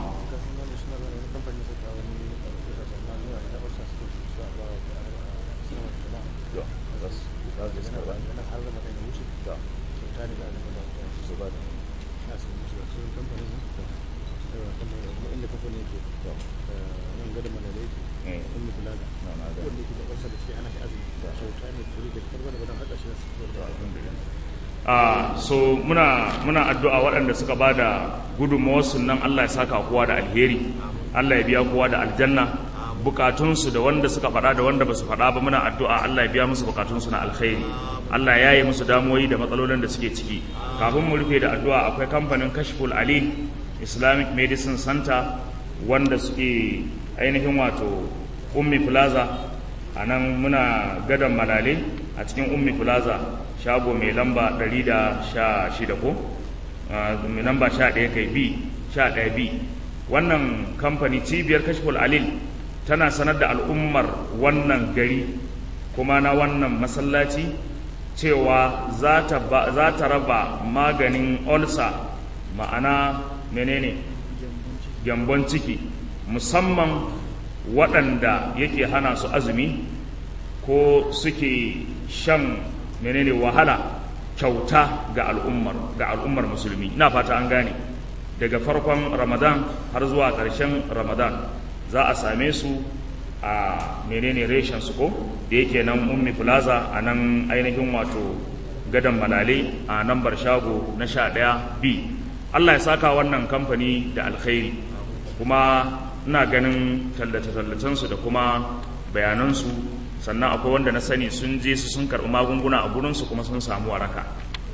Speaker 1: Uh, so muna muna addu'a waɗanda suka ba da gudunmawarsu nan Allah ya saka kowa da alheri Allah ya biya kowa da aljanna bukatunsu da wanda suka faɗa da wanda ba su faɗa ba muna addu'a Allah ya biya musu bukatunsu na alkhairi Allah ya yi musu damuwoyi da matsalolin da suke ciki kafin mu rufe da addu'a akwai kamfanin kashful alil islamic medicine center wanda suke ainihin wato ummi plaza a nan muna gadon malale a cikin ummi plaza shago mai lamba 116 ko mai lamba 11 kai b 11 b wannan kamfani cibiyar kashful alil tana sanar da al'ummar wannan gari kuma na wannan masallaci cewa za ta raba maganin olsa ma'ana menene gyambon ciki musamman waɗanda yake hana su azumi ko suke shan menene wahala kyauta ga al'ummar ga al'ummar musulmi ina fata an gane daga farkon ramadan har zuwa ƙarshen ramadan za a same su a menene reshen su ko da yake nan ummi plaza a nan ainihin wato gadon malale a nambar shago na sha ɗaya b allah ya saka wannan kamfani da alkhairi kuma ina ganin tallace-tallacensu da kuma bayanansu sannan akwai wanda na sani sun je su sun karɓi magunguna a gurinsu kuma sun samu waraka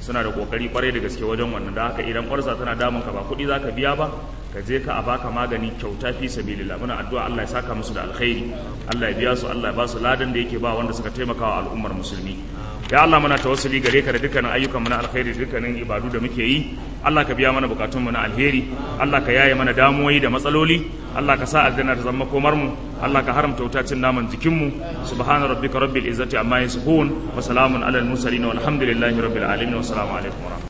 Speaker 1: suna da kokari kwarai da gaske wajen wannan da haka idan ƙwarsa tana damun ka ba kuɗi za ka biya ba ka je ka a baka magani kyauta fi sabilillah muna addu'a Allah ya saka musu da alkhairi Allah ya biya su Allah ya ba su ladan da yake ba wanda suka taimaka wa al'ummar musulmi ya Allah muna tawassuli gare ka da dukkanin ayyukan mu na alkhairi dukkanin ibadu da muke yi Allah ka biya mana bukatun mu na alheri Allah ka yaye mana damuwoyi da matsaloli Allah ka sa aljanna ta zama komar mu Allah ka haramta wuta cin naman jikin mu subhana rabbika rabbil izzati amma yasifun wa salamun alal mursalin walhamdulillahi rabbil alamin wa assalamu alaikum